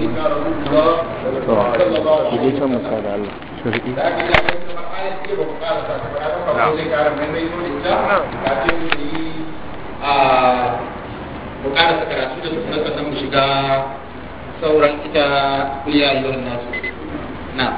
سيدنا رسول الله صلى الله عليه Idi can وسلم musa da Allah. Shari'i. da aka yi da kuma ayat ce ba ku ƙara sa ta ba ba ko zai ƙara mai mai nuna ita kafin mu yi a mu ƙara sa karatu da tukuna sannan mu shiga sauran ita kuliya ayyuhan nasu na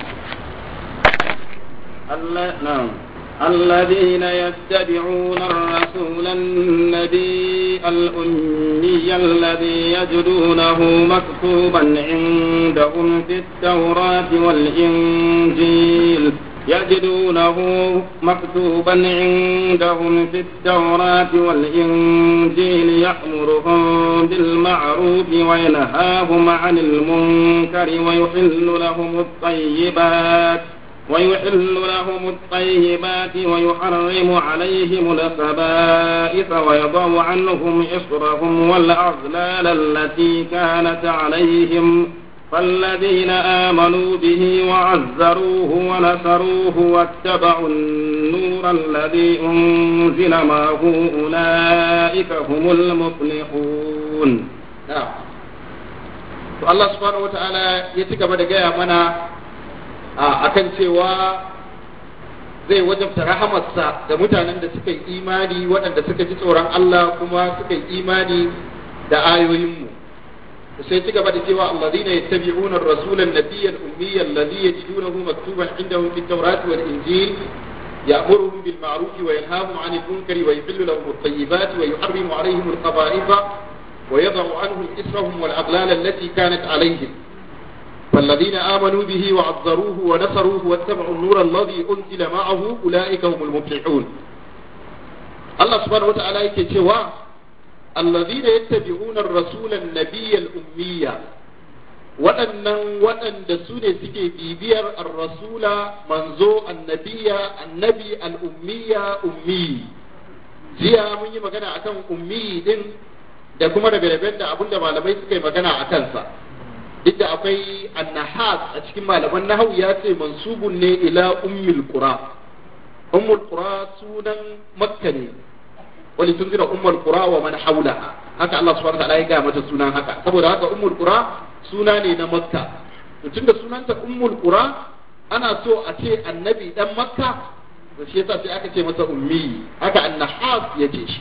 الل- نعم الذين يتبعون الرسول النبي الأمي الذي يجدونه مكتوبا عندهم في التوراة والإنجيل يجدونه مكتوبا عندهم في التوراة والإنجيل يأمرهم بالمعروف وينهاهم عن المنكر ويحل لهم الطيبات ويحل لهم الطيبات ويحرم عليهم الخبائث ويضع عنهم إصرهم والأغلال التي كانت عليهم فالذين آمنوا به وعزروه ونصروه واتبعوا النور الذي أنزل معه أولئك هم المفلحون na'am to Allah subhanahu wataala ya ci gaba da gaya mana a akan cewa zai wajabta rahamarsa ga mutanen da suka yi imani waɗanda suka ji tsoron Allah kuma suka yi imani da ayoyinmu sai ci gaba da cewa alladhina yattabi'una ar-rasula an-nabiyya al-ummiyya alladhi yajidunahu maktuban indahum fit tawrati wal injil يأمرهم بالمعروف وينهاهم عن المنكر ويحل لهم الطيبات ويحرم عليهم الخبائث ويضع عنهم إسرهم والأغلال التي كانت عليهم فالذين آمنوا به وعذروه ونصروه واتبعوا النور الذي أنزل معه أولئك هم المفلحون الله سبحانه وتعالى يكتوى الذين يتبعون الرسول النبي الأمية waɗannan waɗanda su ne suke bibiyar ar-rasula manzo annabiya annabi al-ummiya ummi jiya mun yi magana akan ummi din da kuma rabe-raben da abinda malamai suka yi magana a kansa duk da akwai annahas a cikin malaman nahawu ya ce mansubun ne ila ummul qura ummul qura sunan makka ne wali tunzira ummul qura wa man hawlaha haka Allah subhanahu wa ta'ala ya ga mata sunan haka saboda haka ummul qura suna ne na makka to tunda sunanta ummul qura ana so a ce annabi dan makka to shi yasa sai aka ce masa ummi haka annahas ya ce shi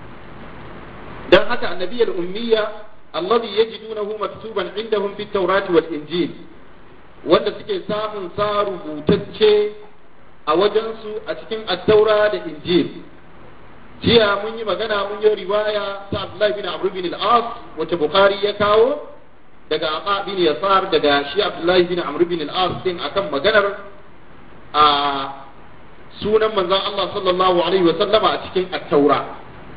dan haka annabiyul ummiya alladhi yajidunahu maktuban indahum fit tawrati wal injil wanda suke samun sa rubutacce a wajensu a cikin attaura da injil jiya mun yi magana mun yi riwaya ta Abdullahi bin Amr bin al-As wacce Bukhari ya kawo daga Aqa bin Yasar daga shi Abdullahi bin Amr bin al-As din akan maganar a sunan manzon Allah sallallahu alaihi wa sallama a cikin at-taura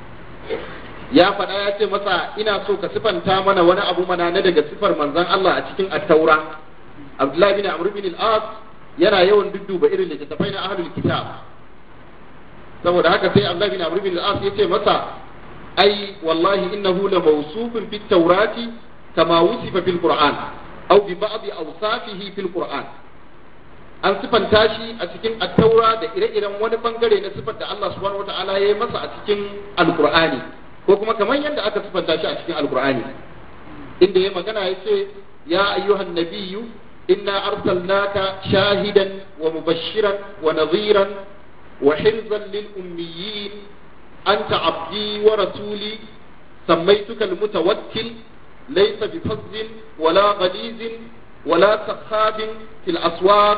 ya faɗa ya ce masa ina so ka sifanta mana wani abu mana na daga sifar manzon Allah a cikin at-taura Abdullahi bin Amr bin al-As yana yawan dudduba irin littattafai na ahlul kitab saboda haka sai Abdullahi bin Amr bin al-As ya ce masa ai wallahi innahu la mawsufun fit tawrati kama wusifa fil qur'an aw bi ba'd awsafihi fil qur'an an sifanta shi a cikin at-taura da ire-iren wani bangare na sifar da Allah subhanahu wataala ya yi masa a cikin al-qur'ani ko kuma kamar yadda aka sifanta shi a cikin al-qur'ani inda ya magana ya ce ya ayyuhan nabiyyu inna arsalnaka shahidan wa mubashiran wa nadhiran وحرزا للأميين أنت عبدي ورسولي سميتك المتوكل ليس بفظ ولا غليظ ولا سخاب في الأسواق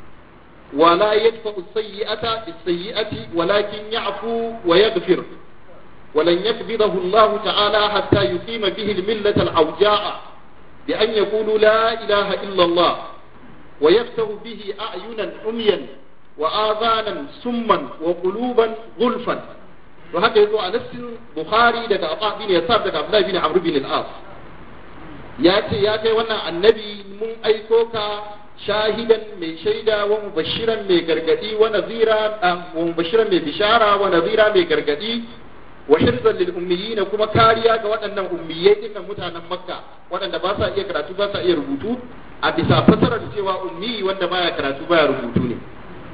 ولا يدفع السيئة بالسيئة ولكن يعفو ويغفر ولن يقبضه الله تعالى حتى يقيم به الملة العوجاء بأن يقولوا لا إله إلا الله ويفتح به أعينا عميا وآذانا سما وقلوبا غلفا وهكذا يقول على نفس بخاري دقى عطاء بن يسار دقى عبد الله بن عمرو بن العاص ياتي ياتي وانا النبي من ايكوكا شاهدا من شيدا ومبشرا من غرغدي ونذيرا ومبشرا من بشارة ونذيرا من غرغدي وحرزا للأميين كما كاريا ga waɗannan ummiyai din mutanen Makka waɗanda ba sa iya karatu ba sa iya rubutu a bisa fasarar cewa ummi wanda baya karatu baya rubutu ne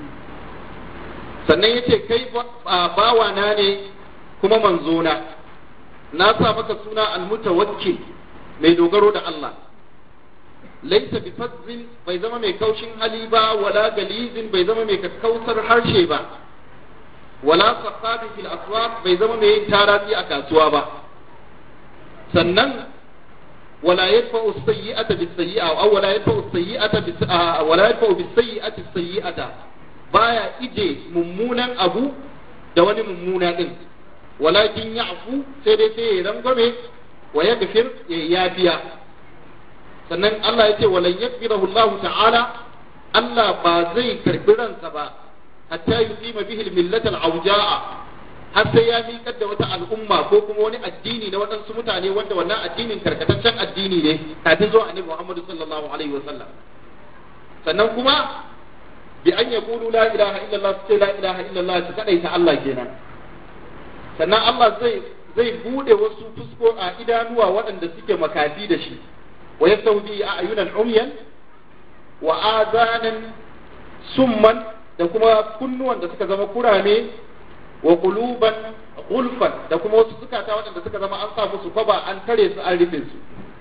sannan ya ce kai bawana ne kuma manzona na sa maka suna almutawakkil mai dogaro da Allah laysa bi fazzin bai zama mai kaushin hali ba wala galizin bai zama mai kakkausar harshe ba wala saqabin fil aswaq bai zama mai yin taratsi a kasuwa ba sannan ولا يدفع السيئة بالسيئة أو ولا يدفع السيئة بس... آه ولا يدفع بالسيئة السيئة بايا إجي ممونا أبو دواني ممونا إن ولكن يعفو سيدي سيدي رنقمي ويغفر يافيا sannan Allah ya ce walan yakbirahu Allah ta'ala Allah ba zai karbi ransa ba hatta yuqima bihi al-millata al-awja'a har sai ya miƙar da wata al'umma ko kuma wani addini na waɗansu mutane wanda wannan addinin karkataccen addini ne kafin zuwa annabi Muhammad sallallahu alaihi wa sallam sannan kuma bi an yaqulu la ilaha illallah su ce la ilaha illallah su kadaita Allah kenan sannan Allah zai zai bude wasu fusko a idanuwa waɗanda suke makafi da shi wa yastawdi a'yunan umyan wa azanan summan da kuma kunnuwan da suka zama kurame wa quluban gulfan da kuma wasu zukata waɗanda suka zama an sa musu kwaba an tare su an rufe su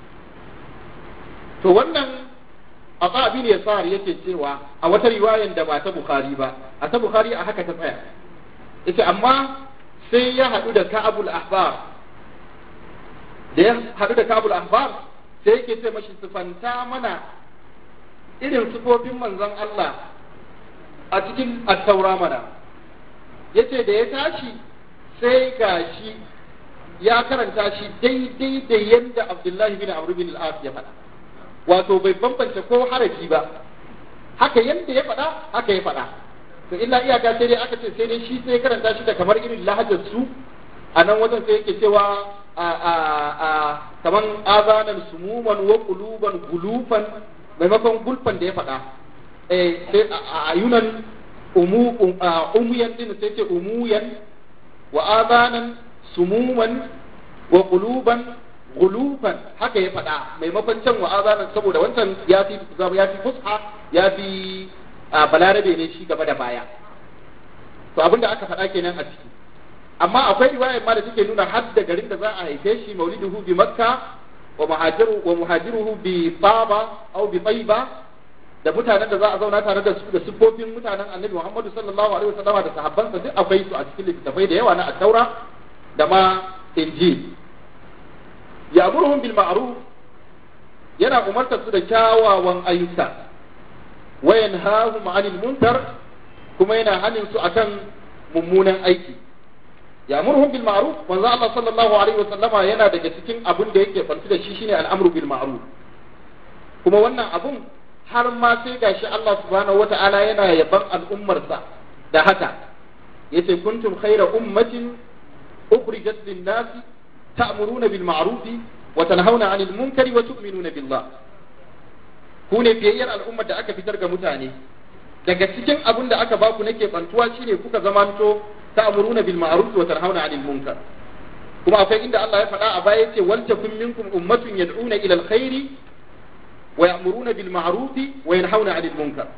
to wannan Aba bin Yasar yake cewa a wata riwayan da ba ta Bukhari ba a ta Bukhari a haka ta tsaya yace amma sai ya haɗu da Ka'abul Ahbar da ya haɗu da Ka'abul Ahbar sai yake ce mashi sifanta mana irin sifofin manzon Allah a cikin at-taura mana yace da ya tashi sai gashi ya karanta shi daidai da yadda Abdullahi bin Amr bin al-As ya faɗa wato bai bambance ko harafi ba haka yadda ya faɗa haka ya faɗa to illa iyaka sai dai aka ce sai dai shi sai karanta shi da kamar irin lahajar su a nan wajen sai yake cewa a a a kaman azanan sumuman wa quluban gulufan maimakon gulfan da ya faɗa eh sai a ayunan umu umuyan din sai ce umuyan wa azanan sumuman wa quluban gulufan haka ya faɗa maimakon can wa azanan saboda wancan ya fi ya fi fusha ya fi balarabe ne shi gaba da baya to abinda aka faɗa kenan a ciki amma akwai riwayar ma da take nuna har da garin da za a haife shi mauliduhu bi makka wa muhajiru wa muhajiruhu bi taba aw bi tayba da mutanen da za a zauna tare da su da siffofin mutanen annabi Muhammadu sallallahu alaihi wasallam da sahabbansa duk akwai su a cikin littattafai da yawa na at-taura da ma injil ya'muruhum bil ma'ruf yana umartar su da kyawawan ayyuka wa yanhahum 'anil munkar kuma yana hanin su akan mummunan aiki ya'muruhum bil ma'ruf manzo Allah sallallahu alaihi wasallama yana daga cikin abin da yake fanti da shi shine al'amru bil ma'ruf kuma wannan abun har ma sai gashi Allah subhanahu wata'ala yana yaban al'ummarsa da haka yace kuntum khayra ummatin ukhrijat lin-nas ta'muruna bil ma'ruf wa tanhauna 'anil munkari wa tu'minuna billah ku ne biyayyar al'ummar da aka fitar ga mutane daga cikin abin da aka baku nake bantuwa shine kuka zamanto ta'muruna bil ma'ruf wa tanhauna 'anil munkar kuma akwai inda Allah ya faɗa a baya yace wal takum minkum ummatun yad'una ila al-khairi wa ya'muruna bil ma'ruf wa yanhauna 'anil munkar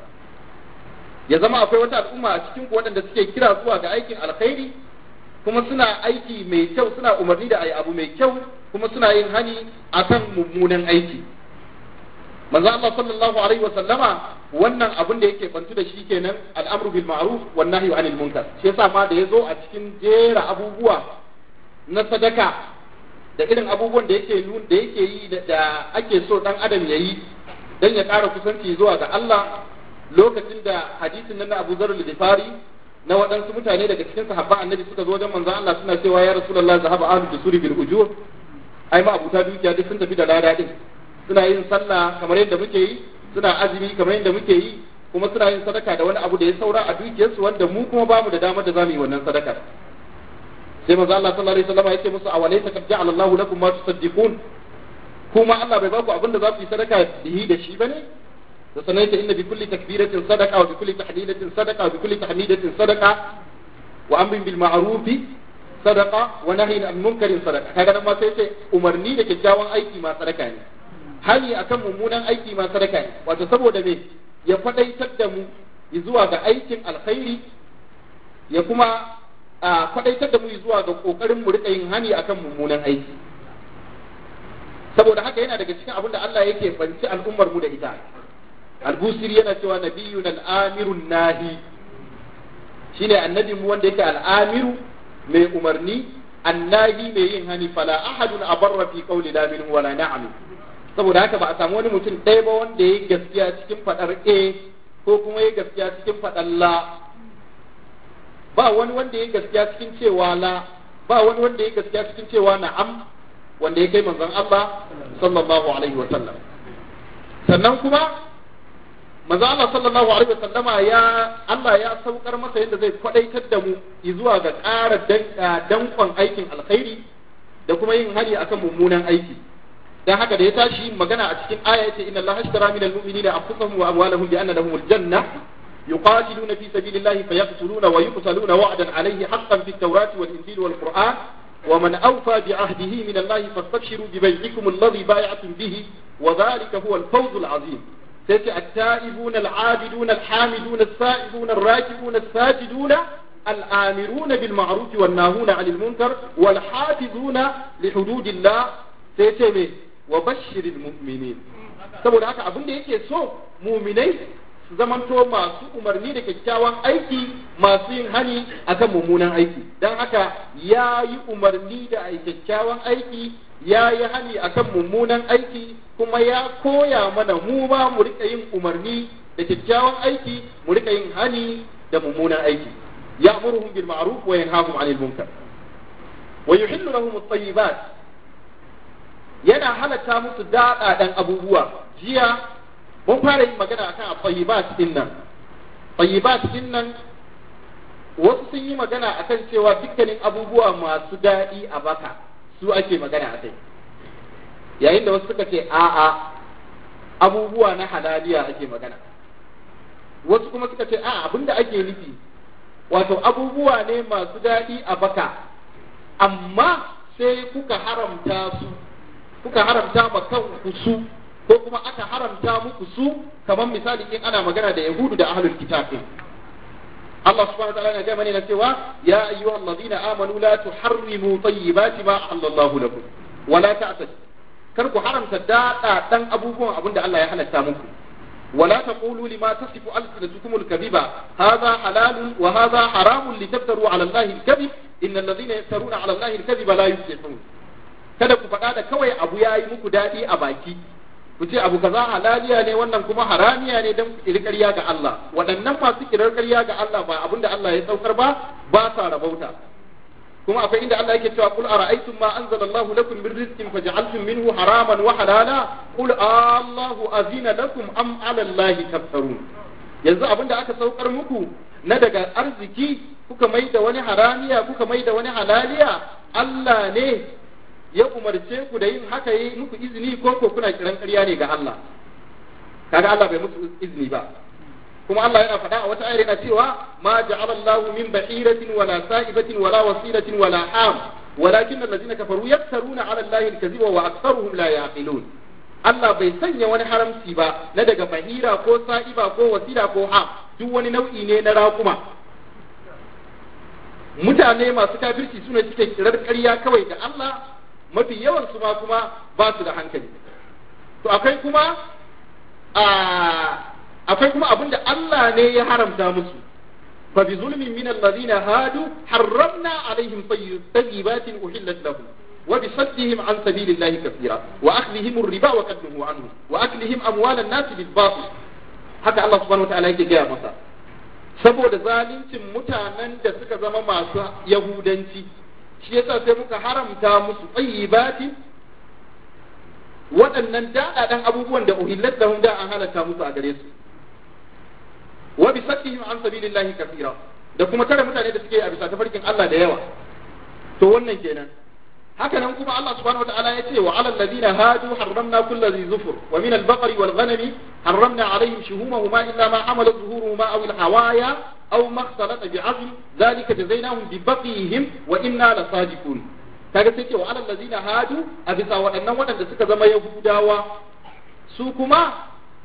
ya zama akwai wata al'umma a cikin ku waɗanda suke kira zuwa ga aikin alkhairi kuma suna aiki mai kyau suna umarni da ayi abu mai kyau kuma suna yin hani akan mummunan aiki manzo Allah sallallahu alaihi wa sallama wannan abin da yake bantu da shi kenan al'amru bil ma'ruf wan nahyu 'anil munkar shi yasa ma da yazo a cikin jera abubuwa na sadaka da irin abubuwan da yake nun da yake yi da ake so dan adam yayi dan ya ƙara kusanci zuwa ga Allah lokacin da hadisin nan na Abu Zar al-Ghifari na waɗansu mutane daga cikin sahabban annabi suka zo wajen manzon Allah suna cewa ya rasulullah zahaba ahlu dusuri bil ujur ai ma abuta dukiya duk sun tafi da lada din suna yin sallah kamar yadda muke yi suna azumi kamar yadda muke yi kuma suna yin sadaka da wani abu da ya saura a dukiyarsu wanda mu kuma bamu da damar da zamu yi wannan sadaka sai manzo Allah sallallahu alaihi wasallam ya ce musu awalaysa qad ja'ala Allahu lakum ma tusaddiqun kuma Allah bai baku abin da za ku yi sadaka da da shi bane da sanai ta inna bi kulli takbiratin sadaqa wa bi kulli tahlilatin sadaqa wa bi kulli tahmidatin sadaqa wa amrin bil ma'ruf sadaqa wa nahyin anil munkarin sadaqa kaga nan ma sai ce umarni da kyakkyawan aiki ma sadaka ne hani akan mummunan aiki ma sadaka ne wato saboda me ya fadaitar da mu zuwa ga aikin alkhairi ya kuma a fadaitar da mu zuwa ga kokarin mu rika yin hani akan mummunan aiki saboda haka yana daga cikin abin da Allah yake banci al'ummar mu da ita al-busiri yana cewa nabiyyun al-amirun nahi shine annabi mu wanda yake al-amiru mai umarni annahi mai yin hani fala ahadun abarra fi qawli la minhu wala na'am saboda haka ba a samu wani mutum ɗaya ba wanda ya gaskiya cikin fadar a ko kuma ya gaskiya cikin fadar la ba wani wanda ya gaskiya cikin cewa la ba wani wanda ya gaskiya cikin cewa na'am wanda ya kai manzon Allah sallallahu alaihi wa sallam sannan kuma manzon Allah sallallahu alaihi wa sallama ya Allah ya saukar masa yadda zai kwadaitar da mu zuwa ga ƙara dankon aikin alkhairi da kuma yin hari akan mummunan aiki dan haka da ya tashi magana a cikin aya yace inna Allah ashtara minal mu'minina anfusahum wa amwalahum bi anna lahumul janna يقاتلون في سبيل الله فيقتلون ويقتلون وعدا عليه حقا في التوراة والإنجيل والقرآن ومن أوفى بعهده من الله فاستبشروا ببيعكم الذي بايعتم به وذلك هو الفوز العظيم سيأتي التائبون العابدون الحامدون السائبون الراكبون الساجدون الآمرون بالمعروف والناهون عن المنكر والحافظون لحدود الله سيأتي وبشر المؤمنين saboda haka abin da yake so muminai su zamanto masu umarni da kyakkyawan aiki masu yin hani akan mummunan aiki don haka ya yi umarni da kyakkyawan aiki ya yi hani akan mummunan aiki kuma ya koya mana mu ma mu rika yin umarni da kyakkyawan aiki mu rika yin hani da mummunan aiki ya'muruhum bil ma'ruf wa yanhahum 'anil munkar wa yuhillu lahum at-tayyibat yana halatta musu daɗaɗan abubuwa jiya mun fara yin magana akan tayyibat din nan tayyibat din nan wasu sun yi magana akan cewa dukkanin abubuwa masu daɗi a baka su ake magana a kai yayin da wasu suka ce a'a abubuwa na halaliya ake magana wasu kuma suka ce a'a abinda ake nufi wato abubuwa ne masu daɗi a baka amma sai kuka haramta su kuka haramta ma kanku su ko kuma aka haramta muku su kamar misali in ana magana da yahudu da ahlul kitab Allah subhanahu wa ta'ala yana gaya mana cewa ya ayyuhal ladina amanu la tuharrimu tayyibati ma halallahu lakum wa la ta'tadu kar ku haramta dada dan abubuwan abinda Allah ya halatta muku ولا تقولوا لما تصف ألسنتكم الكذب هذا حلال وهذا حرام لتفتروا على الله الكذب إن الذين يفترون على الله الكذب لا يفلحون kada ku faɗa da kawai abu ya yi muku daɗi a baki ku ce abu kaza halaliya ne wannan kuma haramiya ne don ku ƙarya ga Allah waɗannan masu kirar ƙarya ga Allah ba abin da Allah ya saukar ba ba sa rabauta kuma akwai inda Allah yake cewa qul ara'aytum ma anzala Allahu lakum min rizqin faj'altum minhu haraman wa halala qul Allahu azina lakum am 'ala Allahi taftarun yanzu abin da aka saukar muku na daga arziki kuka mai da wani haramiya kuka mai da wani halaliya Allah ne ya umarce ku da yin haka yi muku izini ko ko kuna kiran ƙarya ne ga Allah kaga Allah bai muku izini ba kuma Allah yana faɗa a wata ayar yana cewa ma ja'ala Allah min bahiratin wala sa'ibatin wala wasilatin wala ham walakin allazina kafaru yaftaruna 'ala Allah al-kadhiba wa aktharuhum la yaqilun Allah bai sanya wani haramci ba na daga bahira ko sa'iba ko wasila ko ham duk wani nau'i ne na raƙuma mutane masu kafirci suna suke kirar ƙarya kawai da Allah mafi yawan su ma kuma ba su da hankali to akwai kuma akwai kuma abin da Allah ne ya haramta musu fa bi zulmin min alladhina hadu harramna alaihim tayyibatin uhillat lahum wa bi saddihim an sabilillahi kathira wa akhlihim ar-riba wa qadnuhu anhu wa aklihim amwal an-nas bil batil haka Allah subhanahu wa ta'ala yake gaya masa saboda zaluncin mutanen da suka zama masu yahudanci shi yasa sai muka haramta musu tsayyibati waɗannan daɗaɗan abubuwan da uhillat lahum da an halatta musu a gare su wa bi sakkihim an sabilillahi kathira da kuma tare mutane da suke a bisa tafarkin Allah da yawa to wannan kenan haka nan kuma Allah subhanahu wataala ya ce wa alal ladina hadu harramna kulli dhi zufur wa min al-baqari wal ghanami harramna alaihim shuhumahuma illa ma hamalat zuhuruhuma aw al-hawaya aw ma ikhtalata bi'azm dhalika jazainahum bi baqihim wa inna lasadiqun kaga sai ce wa alal ladina hadu a bisa waɗannan waɗanda suka zama yahudawa su kuma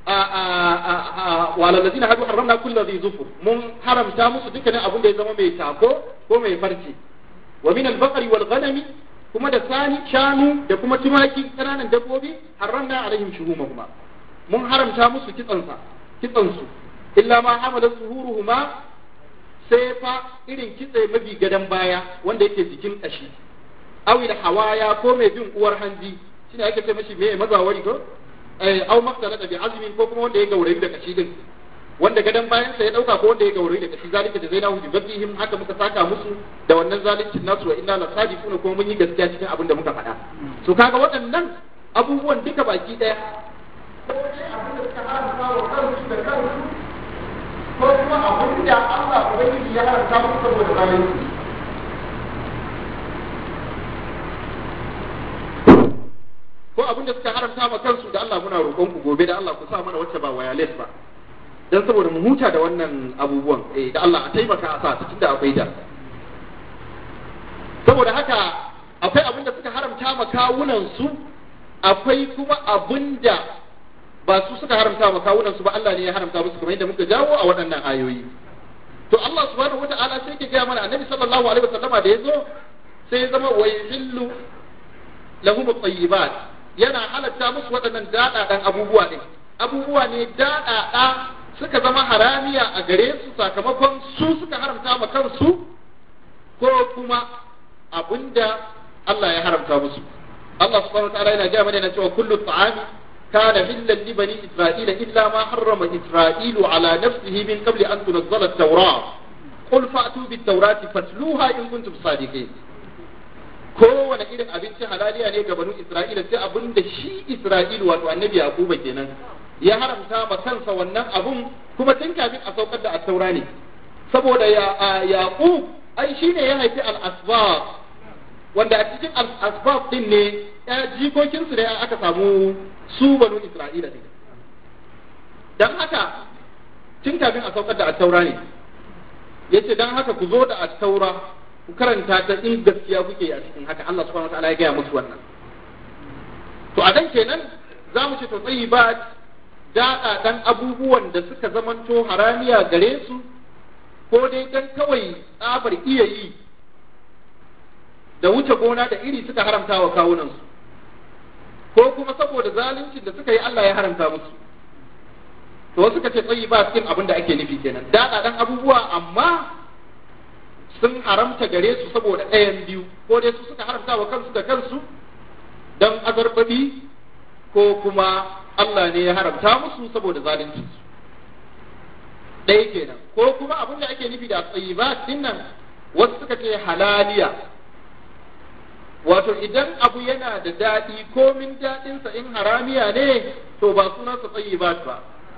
wa alal ladina hadu harramna kulli dhi zufur mun haramta musu dukkanin abin da ya zama mai tako ko mai farce wa min al-baqari wal ghanami kuma da sani shanu da kuma tumaki kananan dabbobi haramna alaihim shuhumahuma mun haramta musu kitsansa kitsansu illa ma hamala zuhuruhuma sai fa irin kitse mabi gadan baya wanda yake jikin kashi awil hawaya ko mai bin uwar hanji shine ake ce mashi me mazawari ko eh aw maktalata bi azmin ko kuma wanda ya gaurayi da kashi din wanda gadan bayan sa ya dauka ko wanda ya gaurayi da kashi zalika da zainahu bi badihim haka muka saka musu da wannan zalincin nasu wa inna la sadiquna kuma mun yi gaskiya cikin abin da muka faɗa so kaga waɗannan abubuwan duka baki daya ko dai abin da suka haramta wa kansu da kansu ko kuma abin da Allah ubangiji ya haramta musu saboda zalunci ko abin da suka haramta ma kansu da Allah muna roƙon ku gobe da Allah ku sa mana wacce ba wireless ba dan saboda mu huta da wannan abubuwan eh da Allah a taimaka a sa ta tunda akwai da saboda haka akwai abin da suka haramta ma kawunan su akwai kuma abin da ba su suka haramta ma kawunan su ba Allah ne ya haramta musu kamar yadda muka jawo a waɗannan ayoyi to Allah subhanahu wata'ala sai ke gaya mana annabi sallallahu alaihi wasallama da yazo sai ya zama wa yuhillu lahum at-tayyibat yana halatta musu waɗannan daɗaɗan abubuwa ɗin abubuwa ne daɗaɗa suka zama haramiya a gare su sakamakon su suka haramta ma kansu ko kuma abinda Allah ya haramta musu Allah subhanahu wa ta'ala yana gaya mana yana cewa kullu ta'ami kana hillan li bani isra'ila illa ma harrama isra'ilu ala nafsihi min qabli an tunzala at-taura qul fa'tu bit-taurati fatluha in kuntum sadiqin kowane irin abinci halaliya ne ga banu Isra'ila sai abin da shi Isra'ilu wato annabi Yakuba kenan ya haramta ma kansa wannan abun kuma tun kafin a saukar da attaura ne saboda ya Yaqub ai shine ya haifi al-asbab wanda a cikin al-asbab din ne ya jikokin su ne aka samu su banu Isra'ila din dan haka tun kafin a saukar da attaura ne yace dan haka ku zo da attaura ku karanta ta in gaskiya kuke a cikin haka Allah subhanahu wataala ya gaya musu wannan to a dan kenan za mu ce to tsayi ba daɗa ɗan abubuwan da suka zamanto haramiya gare su ko dai dan kawai tsabar iya yi da wuce gona da iri suka haramta wa kawunansu ko kuma saboda zaluncin da suka yi Allah ya haramta musu to wasu suka ce tsayi ba cikin abin da ake nufi kenan daɗa ɗan abubuwa amma sun haramta gare su saboda ɗayan biyu ko dai su suka haramta wa kansu da kansu don azarbabi ko kuma Allah ne ya haramta musu saboda zalunci ɗaya kenan ko kuma abin da ake nufi da tsayibat din nan wasu suka ce halaliya wato idan abu yana da daɗi komin daɗinsa in haramiya ne to ba sunansa tsayibat ba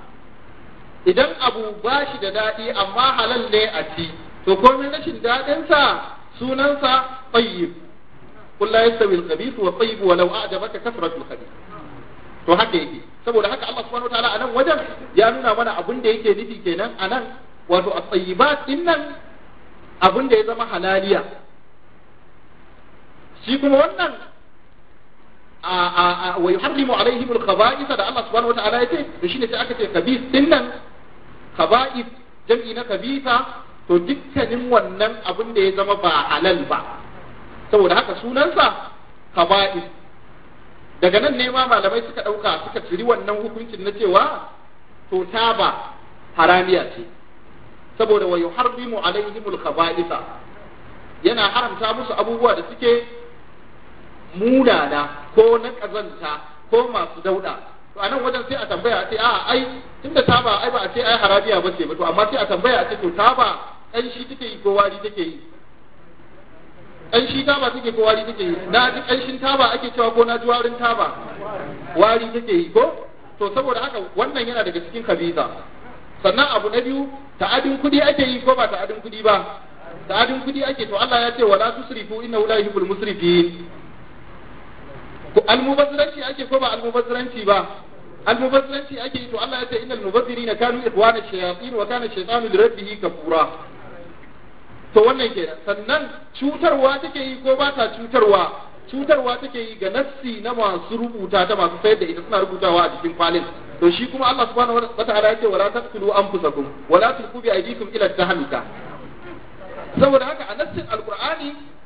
idan abu ba shi da daɗi amma halal ne a ci to komai rashin daɗinsa sunansa tayyib qul la yastawi al-khabith wa tayyib wa law a'jabaka kasratu al-khabith to haka yake saboda haka Allah subhanahu wataala anan wajen ya nuna mana abin da yake nufi kenan anan wato at-tayyibat din nan abin da ya zama halaliya shi kuma wannan a wa yuharrimu alaihim al-khaba'ith da Allah subhanahu wataala yace to shine sai aka ce khabith din nan khaba'ith jam'i na khabitha to dukkanin wannan abin da ya zama ba halal ba saboda haka sunansa kaba'is daga nan ne ma malamai suka ɗauka suka ciri wannan hukuncin na cewa to taba haramiya ce saboda wa yuharrimu alaihimul khaba'isa yana haramta musu abubuwa da suke munana ko na kazanta ko masu dauda to anan wajen sai a tambaya a ce a ai tunda taba ai ba a ce ai harabiya ba ce ba to amma sai a tambaya a ce to taba ƙanshi take yi ko wari take yi ƙanshi taba take ko wari take yi na ji ƙanshin taba ake cewa ko na ji warin taba wari take yi ko to saboda haka wannan yana daga cikin kabiza sannan abu na biyu ta'adin kudi ake yi ko ba ta'adin kudi ba ta'adin kudi ake to Allah ya ce wala tusrifu innahu la yuhibbul musrifin almubazziranci ake ko ba almubazziranci ba almubazziranci ake yi to Allah ya ce innal mubazzirina kanu ikhwana shayatin wa kana shaytanu li rabbih kafura to wannan kenan sannan cutarwa take yi ko ba ta cutarwa cutarwa take yi ga nassi na masu rubuta ta masu sayar da ita suna rubutawa a cikin kwalin to shi kuma Allah subhanahu wa ta'ala yake wala taqtulu anfusakum wala tulqu bi aydikum ila tahluka saboda haka a nassin alqur'ani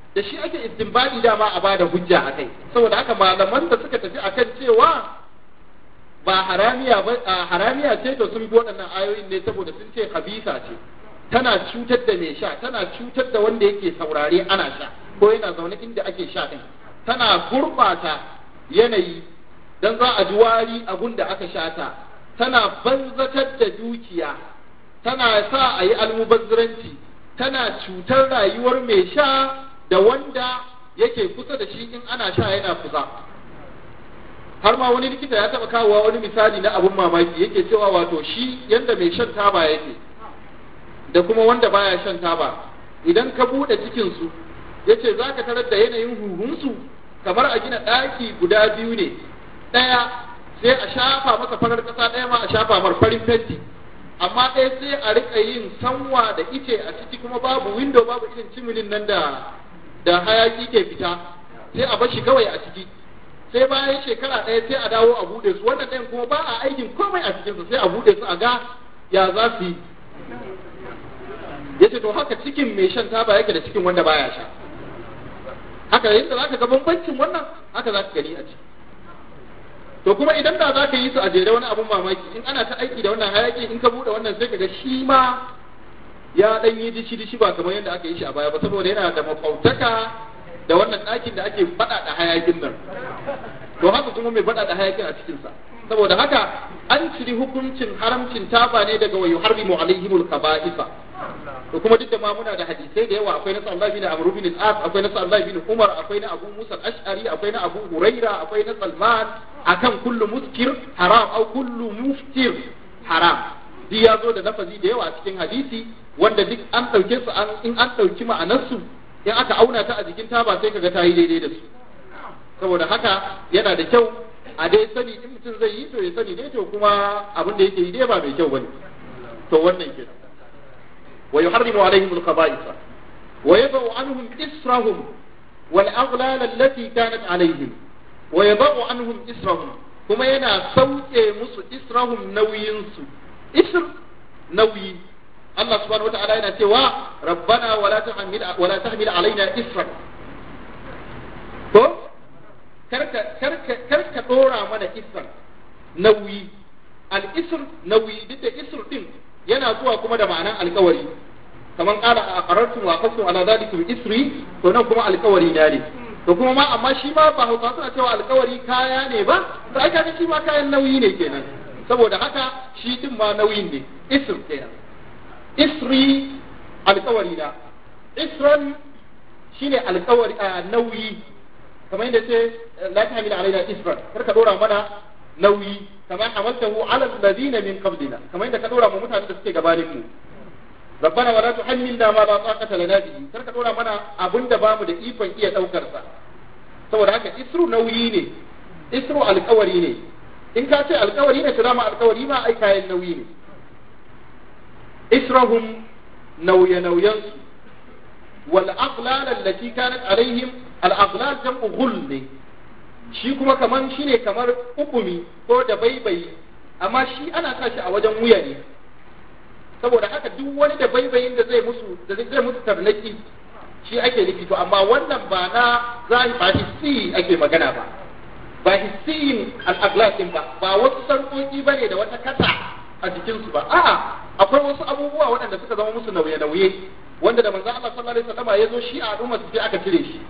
da shi ake istinbadi dama a bada hujja a kai saboda haka malaman da suka tafi akan cewa ba haramiya ba haramiya ce to sun bi waɗannan ayoyin ne saboda sun ce khabisa ce tana cutar da mai sha tana cutar da wanda yake saurare ana sha ko yana zaune inda ake sha din tana gurbata yanayi dan za a ji wari abun da aka sha ta tana banzatar da dukiya tana sa a yi almubazziranci tana cutar rayuwar mai sha da wanda yake kusa da shi in ana sha yana kusa har ma wani likita ya taba kawowa wani misali na abun mamaki yake cewa wato shi yanda mai shan taba yake da kuma wanda baya shan taba idan ka bude cikin su yace zaka tarar da yanayin huhunsu kamar a gina daki guda biyu ne daya sai a shafa masa farar kasa daya ma a shafa mar farin fenti amma ɗaya sai a rika yin sanwa da ice a ciki kuma babu window babu irin cimilin nan da da hayaki ke fita sai a bashi kawai a ciki sai bayan shekara ɗaya sai a dawo a buɗe su wannan ɗayan kuma ba a aikin komai a cikinsu sai a buɗe su a ga ya za su yi yace to haka cikin mai shan taba yake da cikin wanda baya sha haka yadda zaka ga bambancin wannan haka zaka gani a ciki to kuma idan da zaka yi su a jere wani abun mamaki in ana ta aiki da wannan hayaki in ka buɗe wannan sai ka ga shi ma ya dan yi dishi dishi ba kamar yadda aka yi shi a baya ba saboda yana da mafautaka da wannan ɗakin da ake faɗa da hayakin nan to haka kuma mai faɗa da hayakin a cikinsa saboda haka an ciri hukuncin haramcin taba ne daga wayu harbimu alaihimul kaba'isa to kuma duk da ma muna da hadisai da yawa akwai na Sallallahu bin Amr bin al-As akwai na Sallallahu bin Umar akwai na Abu Musa al-Ash'ari akwai na Abu Huraira akwai na Salman akan kullu muskir haram au kullu muftir haram duk ya zo da lafazi da yawa a cikin hadisi wanda duk an ɗauke su in an ɗauki ma'anarsu in aka auna ta a jikin taba sai kaga ta yi daidai da su saboda haka yana da kyau a dai sani in mutum zai yi to ya sani dai to kuma abin da yake yi dai ba mai kyau bane to wannan kenan wa yuharrimu alaihim al-khaba'ith wa yad'u anhum israhum wal aghlal allati kanat alaihim wa yad'u anhum israhum kuma yana sauke musu israhum nauyin su isr nauyi Allah subhanahu wa ta'ala yana cewa rabbana wala tahmil wala tahmil alaina isran to karka karka karka dora mana isran nauyi al isr nauyi duk da isr din yana zuwa kuma da ma'anan alkawari kaman qala aqarartum wa aqadtum ala dhalikum isri to nan kuma alkawari ne to kuma ma amma shi ma ba hausa suna cewa alkawari kaya ne ba to ai kaga shi ma kayan nauyi ne kenan saboda haka shi din ma nauyin ne isr kenan isri alkawari na isran shine alkawari a nauyi kamar yadda ce la tahmil alaina isran kar ka dora mana nauyi kamar hamaltahu ala alladhina min qablina kamar yadda ka dora mu mutanen da suke gabanin mu rabbana wala tuhammilna ma la taqata lana bihi kar ka dora mana abinda bamu da ikon iya daukar sa saboda haka isru nauyi ne isru alkawari ne in ka ce alkawari ne to dama alkawari ma ai kayan nauyi ne إسرهم نوي نوينس والأغلال التي كانت عليهم الأغلال جمع غل shi kuma kaman shi ne kamar hukumi ko da baibayi amma shi ana sa shi a wajen wuya ne saboda haka duk wani da baibayin da zai musu da zai musu tarnaki shi ake nufi to amma wannan ba na zai ba hissi ake magana ba ba hissiyin al-aglas din ba ba wasu sarkoki bane da wata kasa a jikinsu ba a'a akwai wasu abubuwa waɗanda suka zama musu nauye-nauye wanda da manzon Allah sallallahu alaihi wasallam ya zo shi a al'umma su sai aka cire shi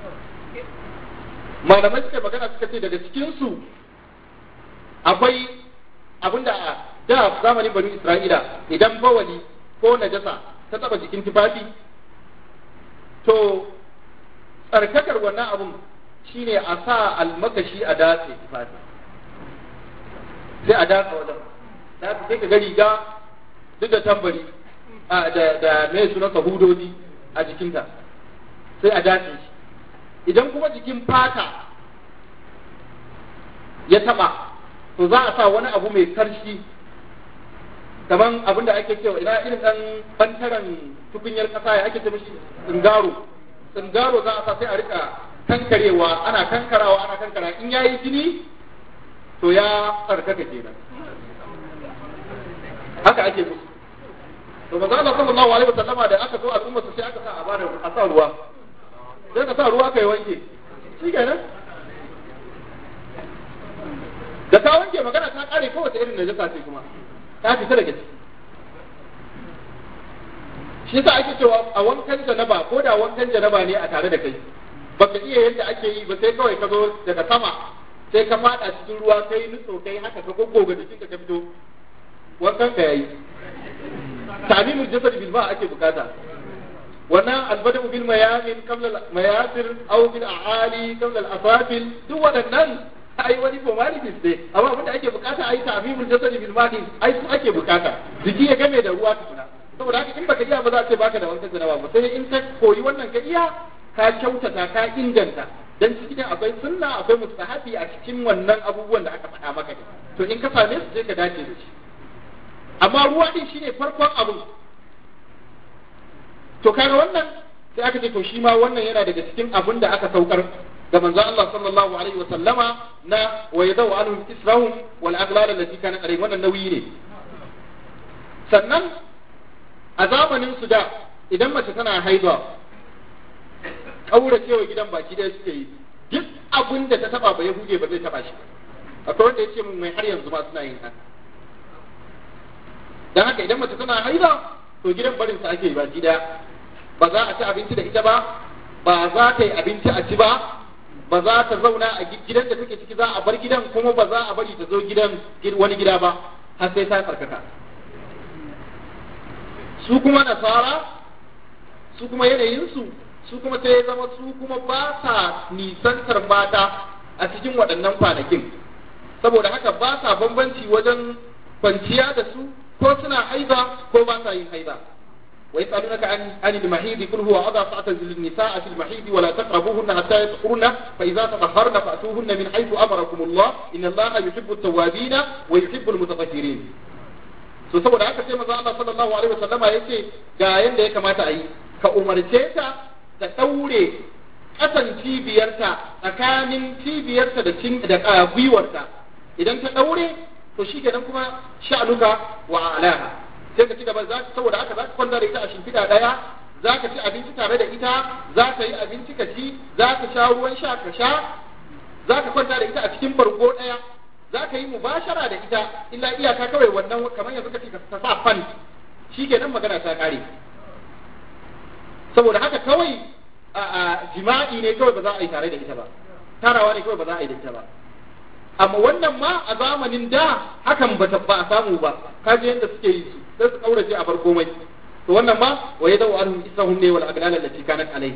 malamai suka magana suka ce daga cikin su akwai abinda a da zamanin bani Isra'ila idan bawali ko najasa ta taba jikin tufafi to tsarkakar wannan abun shine a sa almakashi a datse tufafi sai a datse wajen da sai ka ga riga duk da tambari da da mai suna hudodi a jikinta sai a dace shi idan kuma jikin fata ya taba to za a sa wani abu mai karshi kaman abin da ake cewa ina irin dan bantaren tukunyar kasa ya ake ce mishi tsingaro tsingaro za a sa sai a rika kankarewa ana kankarawa ana kankara in yayi jini to ya tsarkaka kenan haka ake musu to manzo Allah sallallahu alaihi wasallama da aka zo al'umma sai aka sa a bada a sa ruwa sai ka sa ruwa kai wanke shi kenan da ka wanke magana ta kare kowace irin najasa ce kuma ta fita daga ciki shi yasa ake cewa a wankan janaba ko da wankan janaba ne a tare da kai baka iya yadda ake yi ba sai kawai ka zo daga sama sai ka fada cikin ruwa kai nutso kai haka ka goggoga jikinka ka fito wankan ka yayi tamimul jasad bil ma ake bukata wannan albadu bil mayamin qabla al mayasir aw bil a'ali qabla al asafil duk waɗannan ai wani formalities ne amma abin da ake bukata ai tamimul jasad bil ma ai su ake bukata jiki ya game da ruwa tukuna saboda haka in baka iya ba za a ce baka da wankan janaba ba sai in ka koyi wannan ka iya ka kyautata ka inganta dan cikin akwai sunna akwai mustahabi a cikin wannan abubuwan da aka faɗa maka ne to in ka same su sai ka dace da shi amma ruwa din shine farkon abu to kaga wannan sai aka ce to shi ma wannan yana daga cikin abin da aka saukar ga manzon Allah sallallahu alaihi wa sallama na wa yadau anhum israhum wal aghlal allati kanat alayhim wannan nauyi ne sannan a zamanin su da idan mace tana haihuwa kauracewa gidan baki da suke yi duk abin da ta taba ba yahude ba zai taba shi akwai wanda ya ce mun mai har yanzu ma suna yin haka dan haka idan mace tana haida to gidan barin sa ake baki daya ba za a ci abinci da ita ba ba za ta yi abinci a ci ba ba za ta zauna a gidan da take ciki za a bar gidan kuma ba za a bari ta zo gidan wani gida ba har sai ta tsarkaka su kuma nasara su kuma yanayinsu su kuma sai ya zama su kuma ba sa nisantar mata a cikin waɗannan kwanakin saboda haka ba sa bambanci wajen kwanciya da su ko suna haiza ko ba sa yin haiza ويسألونك عن عن المحيض قل هو أضع فاعتزلوا النساء في المحيض ولا تقربوهن حتى يطهرن فإذا تطهرن فأتوهن من حيث أمركم الله إن الله يحب التوابين ويحب المتطهرين so saboda haka sai manzo Allah sallallahu alaihi wasallama yace ga yanda ya kamata a yi ka umarce ta ta daure kasan cibiyarta tsakanin cibiyarta da cin da gwiwarta idan ta daure to shikenan kuma sha'aluka wa alaha sai ka ci gaba za saboda haka za ka kwanta da ita a shimfiɗa ɗaya za ka ci abinci tare da ita za ka yi abinci ka ci za ka sha ruwan sha ka sha za ka kwanta da ita a cikin bargo ɗaya za ka yi mubashara da ita illa iyaka kawai wannan kamar yanzu ka ce ka sa fan shi kenan magana ta ƙare saboda haka kawai a jima'i ne kawai ba za a yi tare da ita ba tarawa ne kawai ba za a yi da ita ba amma wannan ma a zamanin da hakan ba ba a samu ba kaje yadda suke yi su sai su kaurace a bar komai to wannan ma wa yadau anhum israhum ne wal aghlal allati kanat alayhi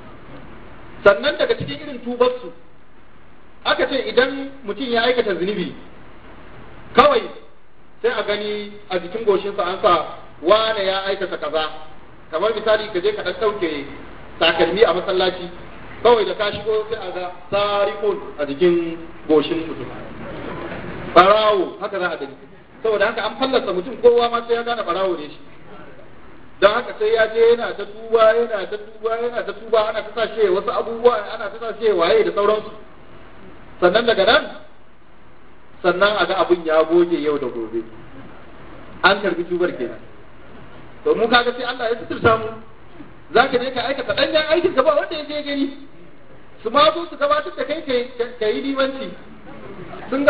sannan daga cikin irin tubar su aka ce idan mutum ya aikata zunubi kawai sai a gani a jikin goshinsa an sa wane ya aikata kaza kamar misali ka je ka dan dauke takalmi a masallaci kawai da ka shigo sai a ga sarikun a jikin goshin mutum barawo haka za a gani saboda haka an fallasa mutum kowa ma sai ya gane barawo ne shi don haka sai ya je yana ta tuba yana ta tuba yana ta tuba ana ta sashe wasu abubuwa ana ta sashe waye da sauransu sannan daga nan sannan a ga abin ya goge yau da gobe an karbi tubar kenan to mu kaga sai Allah ya suturta mu za ka je ka aikata ɗanyen aikin ka ba wanda ya je gani su ma zo su gabatar da kai ka yi limanci sun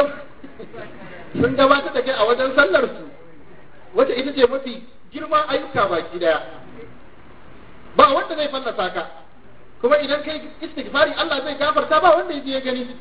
sun gabatar da kai a wajen sallar su wata ita ce mafi girman ayyuka baki daya ba wanda zai fallasa ka kuma idan kai istighfari Allah zai gafarta ba wanda ya je ya gani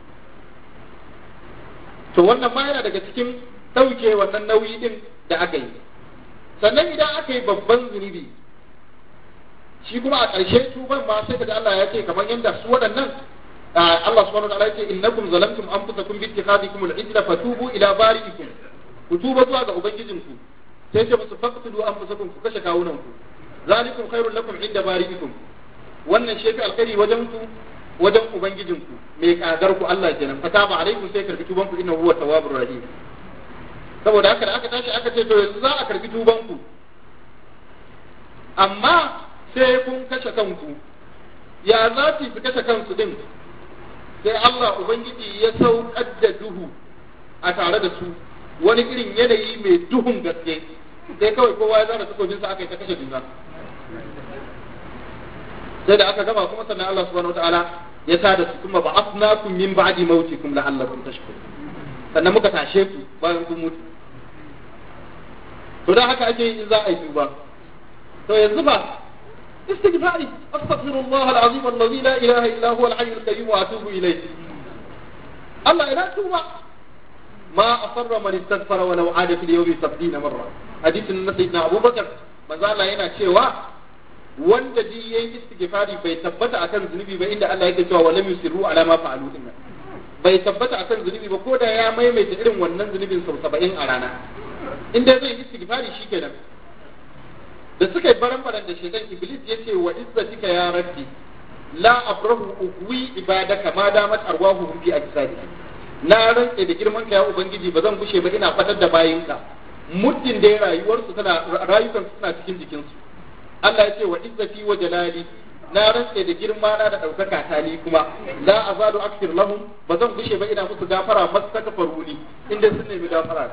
to wannan ma yana daga cikin ɗauke wannan nauyi din da aka yi sannan idan aka yi babban zunubi shi kuma a ƙarshe tuban ma sai kaga Allah ya ce kamar yadda su waɗannan Allah subhanahu wa ta'ala ya ce innakum zalamtum anfusakum bi ittikhadikum al-ijla fatubu ila bari'ikum ku tuba zuwa ga ubangijinku sai ce musu faqtulu anfusakum ku kashe kawunan ku zalikum khairul lakum inda bari'ikum wannan shi fi alkhairi wajen ku wajen ubangijinku mai kagar ku Allah kenan fataba alaikum sai karbi tuban ku innahu huwa tawwabur rahim saboda haka da aka tashi aka ce to yanzu za a karbi tuban ku amma sai kun kashe kanku ya za su fi kashe kansu din sai Allah Ubangiji ya saukar da duhu a tare da su wani irin yanayi mai duhun gaske sai kawai kowa ya zara takobinsa aka yi ta kashe juna sai da aka gama kuma sannan Allah subhanahu wataala ya tada su kuma ba'athnakum min ba'di mautikum la'allakum tashkurun sannan muka tashe ku bayan kun mutu to dan haka ake yi in za a yi tuba to yanzu ba استغفاري استغفر الله العظيم الذي لا اله الا هو الحي القيوم واتوب اليه الله لا توبه ما اصر من استغفر ولو عاد في اليوم 70 مره حديث سيدنا ابو بكر manzo Allah yana cewa wanda ji yayi istighfari bai tabbata akan zunubi ba inda Allah yake cewa walam yusiru ala ma fa'alu din bai tabbata akan zunubi ba ko da ya maimaita irin wannan zunubin sau 70 a rana inda zai yi istighfari shikenan da suka yi baran-baran da shekan iblis ya ce wa izzatika ya rabbi la abrahu uhwi ibadaka ma damat arwahu fi ajsadi na rantse da girman ka ya ubangiji ba zan gushe ba ina fatar da bayinka muddin da rayuwarsu tana rayukan suna cikin jikinsu Allah ya ce wa izzati wa jalali na rantse da girma na da daukaka ta ni kuma la azalu akthir lahum ba zan gushe ba ina musu gafara mastakfaruni inda sun nemi gafara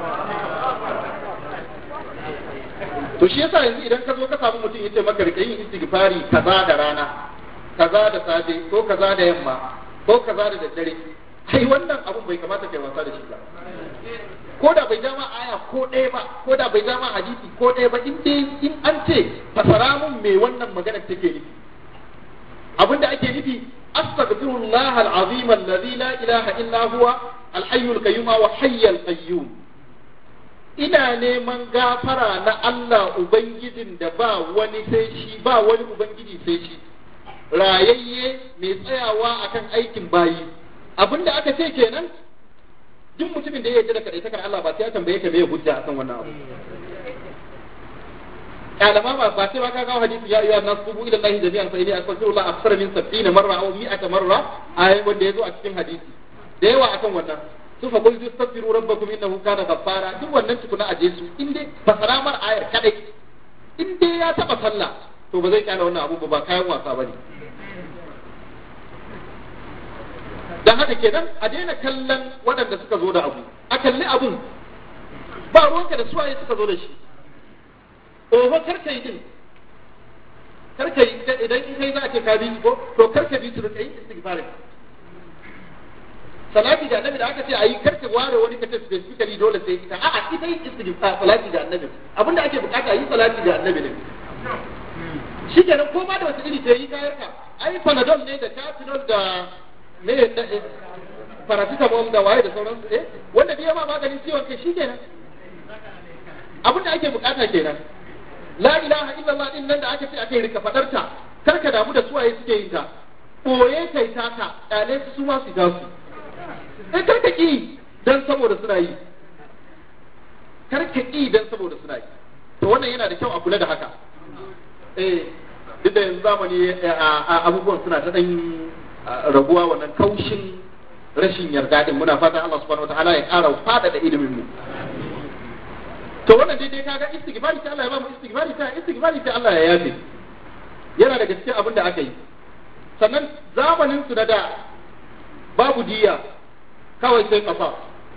to shi yasa yanzu idan ka zo ka samu mutum yace maka rika yin istighfari kaza da rana kaza da safe ko kaza da yamma ko kaza da daddare kai wannan abun bai kamata kai wasa da shi ba ko da bai jama aya ko ɗaya ba ko da bai jama hadisi ko ɗaya ba in dai in an ce fasara mun me wannan magana take nufi abinda ake nufi astaghfirullah al-azim alladhi la ilaha illa huwa al-hayyul qayyum wa hayyul qayyum ina neman gafara na Allah Ubangijin da ba wani sai shi ba wani Ubangiji sai shi rayayye mai tsayawa akan aikin bayi abinda aka ce kenan duk mutumin da ya yarda da kadaitakar Allah ba sai ya tambaye ka me ya hujja akan wannan abu kalama ba ba sai ba ka kawo hadisi ya ayyuhan nas tubu ila Allah jami'an fa inni astaghfirullah akthar min 70 marra aw 100 marra ayi wanda yazo a cikin hadisi da yawa akan wannan su fa qul tastaghfiru rabbakum innahu kana ghaffara duk wannan tukuna aje su in dai fasara mar ayar kadai in dai ya taba sallah to ba zai kyale wannan abu ba kayan wasa bane dan haka kenan a daina kallon waɗanda suka zo da abu a kalli abun ba ruwanka da suwaye suka zo da shi oho karka yi din karka yi idan in kai za a ce ka bi ko to karka bi su da kai istighfarin salati da annabi da aka ce a yi karka ware wani kace specifically dole sai ita a'a ita yin istighfar salati da annabi abinda ake bukata yi salati da annabi ne shi kenan ko ma da wata iri ta yi kayar ka ai panadol ne da catinol da me paracetamol da waye da sauransu eh wanda biya ma maganin ciwon kai shi kenan abinda ake bukata kenan la ilaha illallah din nan da aka ce ake rika fadarta karka damu da suwaye suke yin ta boye kai taka kyale su ma su ga su sai karka ki dan saboda suna yi karka ki dan saboda suna yi to wannan yana da kyau a kula da haka eh duk da yanzu zamani abubuwan suna ta dan raguwa wannan kaushin rashin yarda din muna fatan Allah subhanahu wataala ya ƙara fada da ilimin mu to wannan daidai kaga istighfari sai Allah ya ba mu istighfari sai istighfari sai Allah ya yafe yana daga cikin abin da aka yi sannan zamanin su na da babu diya kawai sai kafa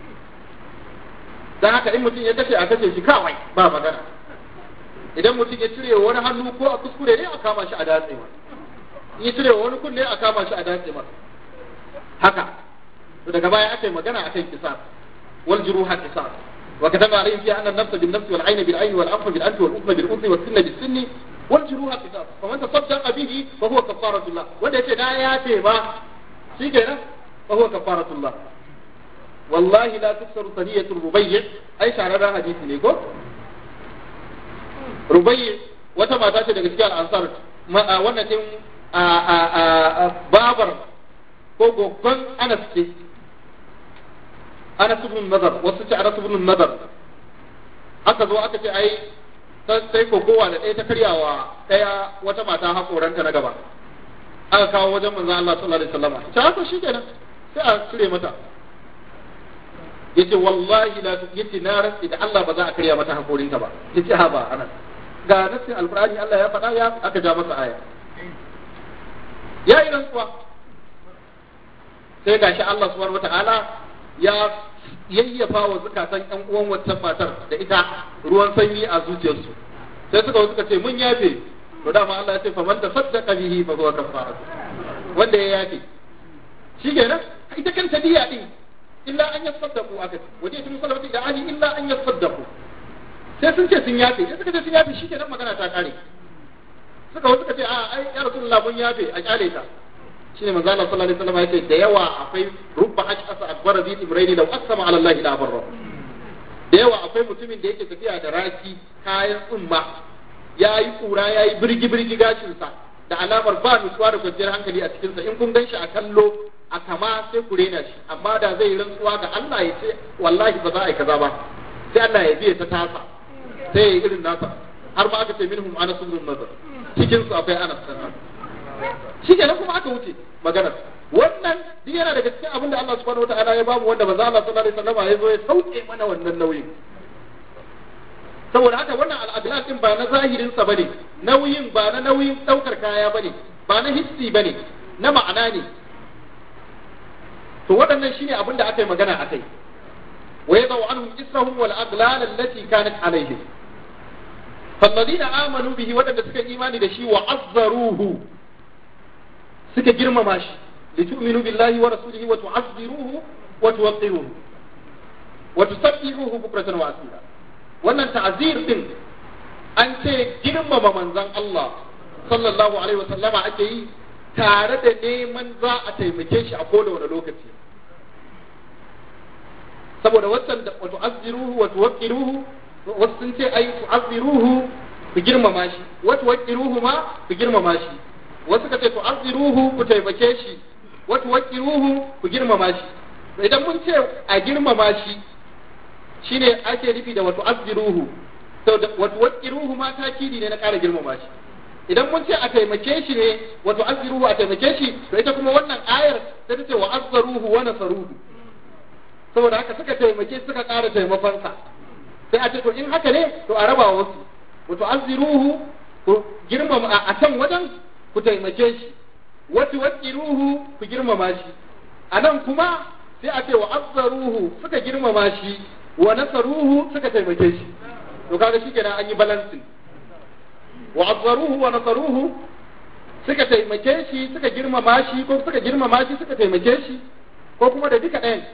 dan haka in mutum ya kashe a kashe shi kawai ba magana idan mutum ya cire wani hannu ko a kuskure ne a kama shi a datse ma in ya cire wani kunne a kama shi a datse ma haka to daga baya aka yi magana akan kisa wal juruha kisa wa kataba alayhim fiha anna an-nafsa bin-nafsi wal 'ayna bil-'ayni wal anfa bil-anfi wal udhna bil-udhni was sinna bis-sinni wal juruha kisa faman tasaddaqa bihi fa huwa kafaratullah wanda yace na yafe ba shikenan fa huwa kafaratullah wallahi la tuksaru saniyatu rubayy ai shararren hadisi ne ko rubayy wata mata ce daga cikin al'ansar wannan din babar ko gogon anas ce anas ibn nazar wasu ce anas ibn nazar aka zo aka ce ai sai kokowa da ɗaya ta karyawa ɗaya wata mata hakoranta na gaba aka kawo wajen manzon Allah sallallahu alaihi wasallam ta haka shikenan sai a cire mata yace wallahi la yace na rantsi da Allah ba za a karya mata hakorinta ba yace ha ba anas ga nassin alqur'ani Allah ya faɗa ya aka ja masa aya ya yi rantsuwa sai gashi Allah subhanahu wata'ala ya yayyafa wa zukatan ƴan uwan wancan matar da ita ruwan sanyi a zuciyarsu sai suka suka ce mun yafe to dama Allah ya ce fa man tasaddaqa bihi fa huwa kafaratu wanda ya yafe shikenan ita kanta diya din illa an yasaddaqu aka ce waje tun salafati da ali illa an yasaddaqu sai sun ce sun yafe sai suka ce sun yafe shikenan magana ta kare suka wasu suka ce a ai ya rasulullah mun yafe a kyale ta shine manzo Allah sallallahu alaihi wasallam yace da yawa akwai rubba ashasa akbar zi ibrahim law aqsama ala Allah la barra da yawa akwai mutumin da yake tafiya da raki kayan tsumma yayi kura yayi birgi birgi gashin sa da alamar ba nutsuwa da kwanciyar hankali a cikin sa in kun ganshi a kallo a kama sai ku rena shi amma da zai rantsuwa ga Allah ya ce wallahi ba za a yi kaza ba sai Allah ya biye ta tasa sai ya yi irin nasa har ma aka ce minhum anas ibn nazar cikin su akwai anas sannan shi kenan kuma aka wuce maganar wannan duk yana daga cikin abin da Allah subhanahu wataala ya bamu wanda manzo Allah sallallahu alaihi wasallam ya zo ya sauke mana wannan nauyin saboda haka wannan al'adlan din ba na zahirin sa bane nauyin ba na nauyin daukar kaya bane ba na hissi bane na ma'ana ne to waɗannan shine abin da aka yi magana akai wa yadau anhum israhum wal aghlal allati kanat alaihim فالذين آمنوا به ودanda suka imani da shi wa azzaruhu suka girmama shi litu'minu billahi wa rasulihi wa tu'azziruhu wa tuwaqqiruhu wa tusabbihuhu bukratan wa asila wannan ta'zir din an ce girmama manzon Allah sallallahu alaihi wa sallama ake yi tare da neman za a taimake shi a koda wani lokaci saboda wannan da wa tu'azziruhu wa tuwaqqiruhu wasu sun ce ai tu'azziruhu ku girmama shi wa tuwaqqiruhu ma ku girmama shi wasu ka ce tu'azziruhu ku taimake shi wa tuwaqqiruhu ku girmama shi to idan mun ce a girmama shi shine ake nufi da wa tu'azziruhu to wa tuwaqqiruhu ma takidi ne na ƙara girmama shi idan mun ce a taimake shi ne wa tu'azziruhu a taimake shi to ita kuma wannan ayar sai ta ce wa azzaruhu wa nasaruhu saboda haka suka taimake suka ƙara taimakonsa sai a ce to in haka ne to a raba wasu wato azziruhu ku girmama a can wajen ku taimake shi wato waqiruhu ku girmama shi a nan kuma sai a ce wa azzaruhu suka girmama shi wa nasaruhu suka taimake shi to kaga shikenan an yi balancing wa azzaruhu wa nasaruhu suka taimake shi suka girmama shi ko suka girmama shi suka taimake shi ko kuma da duka ɗayan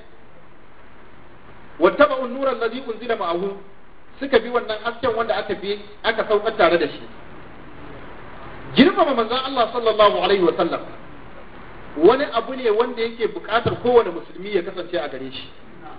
wattaba'un nura allazi unzila ma'ahu suka bi wannan hasken wanda aka bi aka saukar tare da shi girmama manzon Allah sallallahu alaihi wa sallam wani abu ne wanda yake buƙatar kowane musulmi ya kasance a gare shi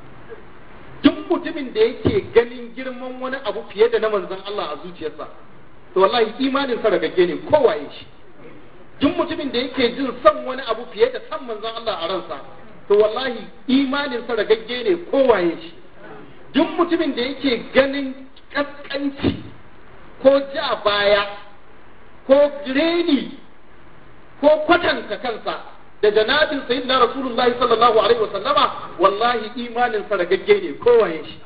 duk mutumin da yake ganin girman wani abu fiye da na manzon Allah a zuciyarsa to wallahi imanin sa ragagge ne kowaye shi duk mutumin da yake jin son wani abu fiye da san manzon Allah a ransa to wallahi imanin sa ragagge ne kowaye shi duk mutumin da yake ganin kaskanci ko ja baya ko reni ko kwatanta kansa da janabin sayyidina rasulullahi sallallahu alaihi wasallama wallahi imanin sa ragagge ne kowaye shi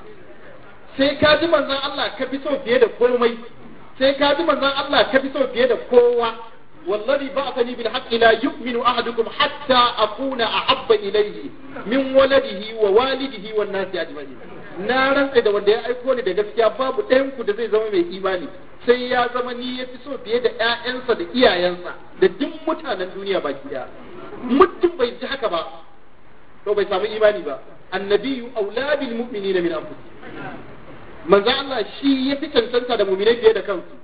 sai ka ji manzon Allah ka fi so fiye da komai sai ka ji manzon Allah ka fi so fiye da kowa والذي بعثني بالحق لا يؤمن أحدكم حتى أكون أحب إليه من ولده ووالده والناس أجمعين na rantsa da wanda ya aiko ni da gaskiya babu ɗayan ku da zai zama mai imani sai ya zama ni ya fi so fiye da ƴaƴansa da iyayensa da duk mutanen duniya baki daya mutum bai ji haka ba to bai samu imani ba annabiyu aula bil mu'minina min anfusihim manzo Allah shi ya fi cancanta da mu'minai fiye da kansu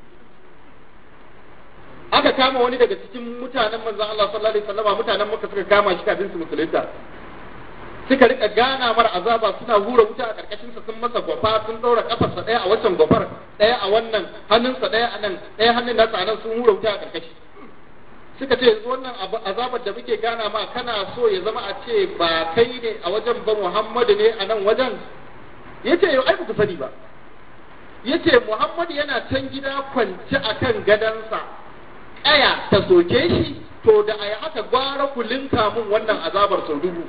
aka kama wani daga cikin mutanen manzon Allah sallallahu alaihi wasallam mutanen Makka suka kama shi kafin su musulunta suka rika gana mar azaba suna hura wuta a karkashin sa sun masa gwafa sun daura kafarsa daya a wancan gwafar daya a wannan hannunsa daya a nan daya hannun nasa a nan sun hura wuta a karkashi suka ce yanzu wannan azabar da muke gana ma kana so ya zama a ce ba kai ne a wajen ba Muhammadu ne a nan wajen yace yau ai ku sani ba yace Muhammadu yana can gida kwance akan gadansa aya ta soke shi to da a yi haka gwara ku linka mun wannan azabar sau dubu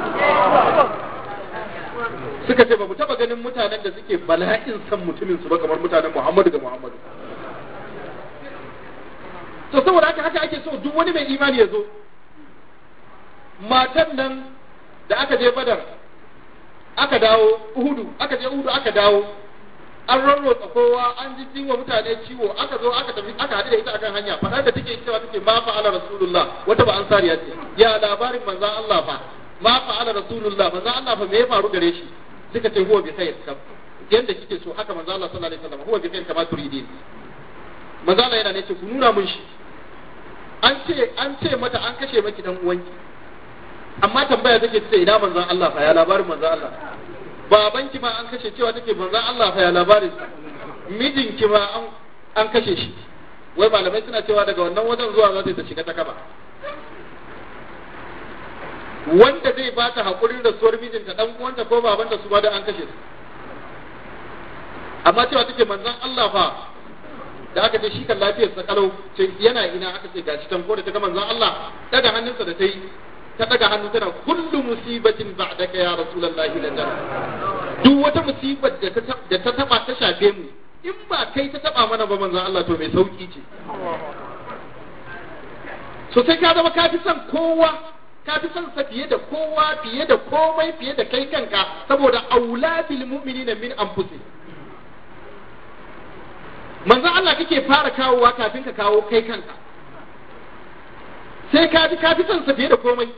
suka ce ba mu taba ganin mutanen da suke bala'in san mutumin su ba kamar mutanen Muhammadu da Muhammadu to saboda haka haka ake so duk wani mai imani ya zo matan nan da aka je badar aka dawo uhudu aka je uhudu aka dawo an rarrotsa kowa an ji ciwo mutane ciwo aka zo aka tafi aka haɗu da ita akan hanya faɗar da take cewa take ma fa'ala rasulullah wata ba ansariya ce ya labarin manzon Allah fa ma fa'ala rasulullah manzon Allah fa me ya faru gare shi suka ce huwa bi khair yanda kike so haka manzon Allah sallallahu alaihi wasallam huwa bi khair kama turidin manzon Allah yana ne ce ku nuna mun shi an ce an ce mata an kashe maki dan uwanki amma tambaya take ce ina manzon Allah fa ya labarin manzon Allah babanki ma an kashe cewa take manzon Allah fa ya labarin mijinki ma an an kashe shi wai malamai suna cewa daga wannan wajen zuwa za ta shiga ta kaba wanda zai ba ta haƙurin rasuwar mijinta dan uwanta ko babanta su ba da an kashe su amma cewa take manzon Allah fa da aka ce shi kan lafiyar sa kalau ce yana ina aka ce gashi tan ko da ta ga manzon Allah daga hannunsa da ta yi ta daga hannu tana kullu musibatin ba'daka ya rasulullahi la jar duk wata musibar da ta da ta taba ta shafe mu in ba kai ta taba mana ba manzon Allah to mai sauki ce so sai ka zama ka fi son kowa ka fi son sa fiye da kowa fiye da komai fiye da kai kanka saboda auladil mu'minina min anfusihim manzon Allah kake fara kawowa kafin ka kawo kai kanka sai ka ji ka fi son sa fiye da komai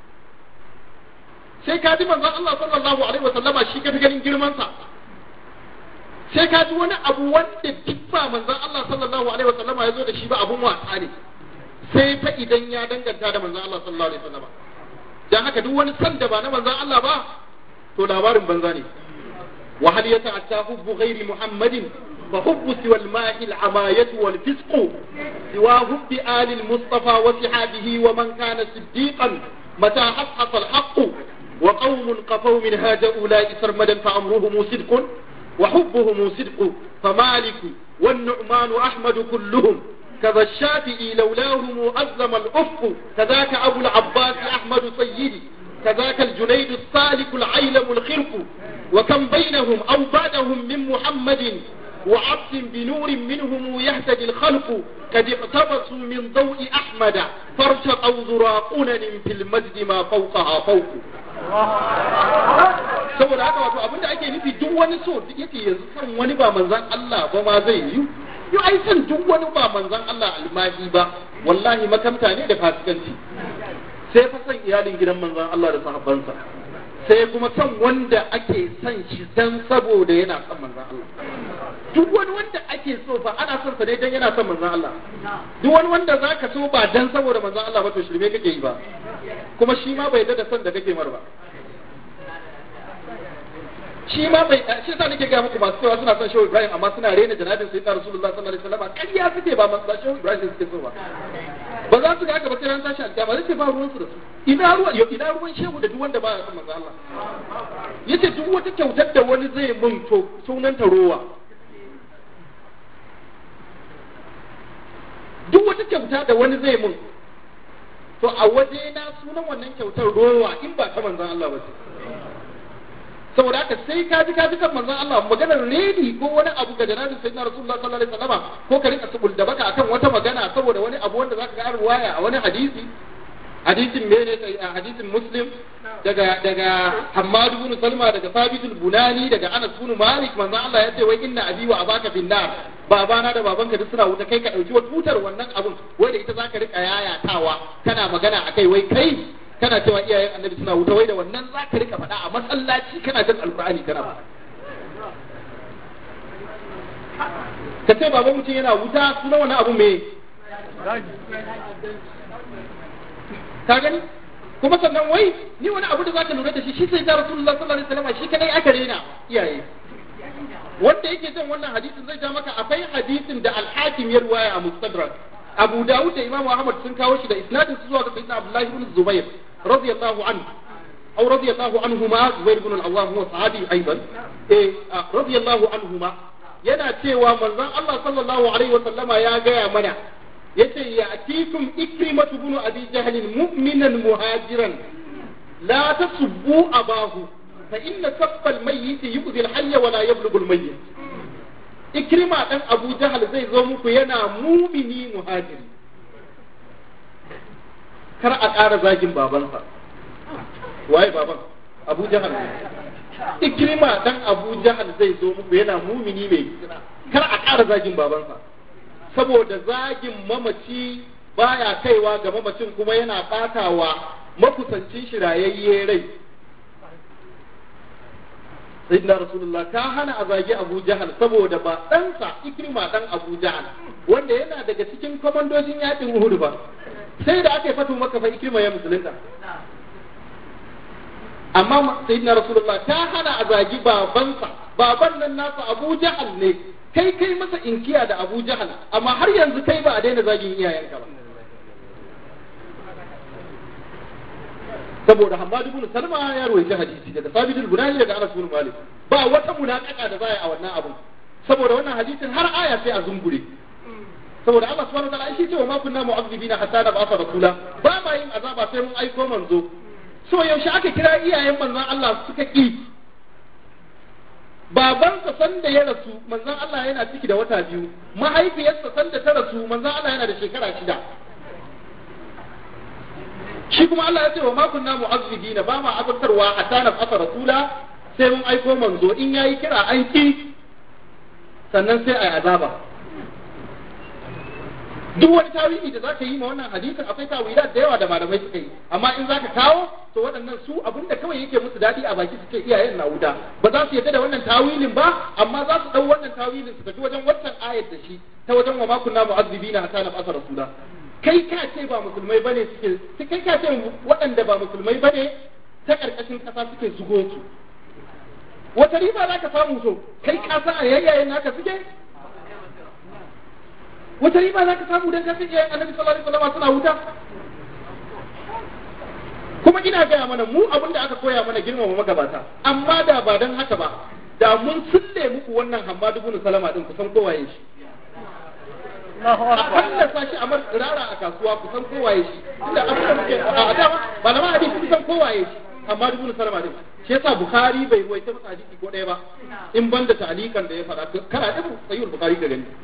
sai ka ji manzon Allah sallallahu alaihi wasallama shi ka fi ganin girman sa sai ka ji wani abu wanda duk ba manzon Allah sallallahu alaihi wasallama ya zo da shi ba abun wasa ne sai fa idan ya danganta da manzon Allah sallallahu alaihi wasallama dan haka duk wani san da ba na manzon Allah ba to labarin banza ne wa hal yata'atta hubbu ghairi muhammadin فحب سوى الماء العماية والفسق سوى حب آل المصطفى وصحابه ومن كان صديقا متى حقق الحق وقوم قفوا من هذا أولئك سرمدا فأمرهم صدق وحبهم صدق فمالك والنعمان أحمد كلهم كذا الشافعي لولاهم أزم الأفق كذاك أبو العباس أحمد سيدي كذاك الجنيد السالك العيلم الخرق وكم بينهم أو بعدهم من محمد وعبد بنور منهم يهتدي الخلق قد اقتبسوا من ضوء أحمد فارتقوا ذراقنا في المجد ما فوقها فوق saboda haka wato abinda ake nufi duk wani so yake yanzu san wani ba manzan Allah ba ma zai yi yi ai san duk wani ba manzan Allah almahi ba wallahi makamta ne da fasikanci sai fa san iyalin gidan manzan Allah da sahabbansa sai kuma san wanda ake son shi dan saboda yana son manzan Allah duk wani wanda ake so fa ana son sa ne dan yana son manzan Allah duk wani wanda zaka so ba dan saboda manzan Allah ba to shirme kake yi ba kuma shi ma bai yarda da son da kake mar ba shi ma bai shi yasa nake ga muku masu cewa suna son Shehu Ibrahim amma suna rena janabin Sayyidina Rasulullah sallallahu alaihi wasallam ƙarya suke ba masu Shehu Ibrahim suke so ba ba za su ga haka ba sai ran tashi alƙiyama zai ce ba ruwan su da su ina ruwa yo ina ruwan shehu da duk wanda ba ya son manzo Allah yace duk wata kyautar da wani zai mun to sunan ta rowa duk wata kyauta da wani zai mun to a waje na sunan wannan kyautar rowa in ba ta manzon Allah ba ce saboda haka sai ka ji ka ji kan manzon Allah maganar redi ko wani abu ga janabin sayyidina rasulullah sallallahu alaihi wasallam ko ka rika subul da baka akan wata magana saboda wani abu wanda zaka ga ruwaya a wani hadisi hadisin mene hadisin muslim daga daga Hammad ibn Salma daga Thabit al-Bunani daga Anas ibn Malik manzon Allah ya ce wai inna abi wa abaka bin nar babana da babanka duk suna wuta kai ka dauki wata tutar wannan abun wai da ita zaka rika yayatawa kana magana akai wai kai kana cewa iyayen annabi suna wuta wai da wannan za ka rika faɗa a masallaci kana jin alkur'ani kana faɗa ka ce baban mutum yana wuta suna wani abu me ka gani kuma sannan wai ni wani abu da za ka lura da shi shi sai da rasulullah sallallahu alaihi wasallam shi kadai aka rena iyaye wanda yake jin wannan hadisin zai ja maka akwai hadisin da al-hakim ya ruwaya a mustadrak Abu Dawud da Imam Ahmad sun kawo shi da isnadin su zuwa ga Sayyidina Abdullah ibn Zubair radiyallahu anhu أو رضي الله عنهما زبير بن العوام هو صحابي أيضا إيه رضي الله عنهما yana cewa manzon Allah sallallahu alaihi wa sallama ya gaya mana yace ya atikum ikrimatu bin abi jahl mu'minan muhajiran la tasubbu abahu fa inna sabba al-mayyit yu'zi al-hayy wa la yablughu al-mayyit ikrima dan abu jahl zai zo muku yana mumini muhajiri kar a ƙara zagin babansa waye baban abu jahal ne ikrima dan abu jahal zai zo muku yana mumini mai kar a ƙara zagin babansa saboda zagin mamaci baya kaiwa ga mamacin kuma yana batawa makusancin shi rayayye rai sayyidina rasulullah ka hana a zagi abu jahal saboda ba ɗansa ikrima ɗan abu jahal wanda yana daga cikin kwamandojin yaƙin uhud ba sai da aka yi fatu maka fa ikrima ya musulunta amma sayyidina rasulullah ta hana a zagi babansa baban nan nasa abu jahal ne kai kai masa inkiya da abu jahal amma har yanzu kai ba a daina zagin iyayenka ba saboda Hammad ibn Salma ya rawaita hadisi daga Sabit al-Bunani daga Anas ibn Malik ba wata munakaka da zai a wannan abun saboda wannan hadisin har aya sai a zungure saboda Allah subhanahu wa ta'ala shi ce wa ma kunna mu'azzibina hatta nab'atha rasula ba ma yin azaba sai mun aiko manzo so yaushe aka kira iyayen manzon Allah suka ki babansa sanda ya rasu manzon Allah yana ciki da wata biyu mahaifiyarsa sanda ta rasu manzon Allah yana da shekara shida shi kuma Allah ya ce wa ma kunna mu'azzibina ba ma azabtarwa hatta nab'atha rasula sai mun aiko manzo in yayi kira an ki sannan sai ai azaba duk wani tawili da zaka yi ma wannan hadisin akwai tawilat da yawa da malamai suka yi amma in zaka kawo to waɗannan su abinda kawai yake musu dadi a baki suke iyayen na wuta ba za su yarda da wannan tawilin ba amma za su dau wannan tawilin su tafi wajen waccan ayat da shi ta wajen wa ma kunna mu'azzibina hatta nab'atha rasula kai ka ce ba musulmai bane suke kai ka ce waɗanda ba musulmai bane ta karkashin kasa suke zugo su wata riba za ka samu so kai ka san a yayyayen naka suke wata riba za ka samu don kasan iyayen annabi sallallahu alaihi wasallam suna wuta kuma ina gaya mana mu abin da aka koya mana girmama magabata amma da ba don haka ba da mun sulle muku wannan hammadu bin salama din kusan kowaye shi a fallasa shi a rara a kasuwa kusan kowaye shi inda abin da muke a dama ba na hadisi kusan kowaye shi amma dubu salama din shi yasa bukhari bai ruwaita masa hadisi ko ɗaya ba in banda ta'alikan da ya faɗa kana da sayyid bukhari da gani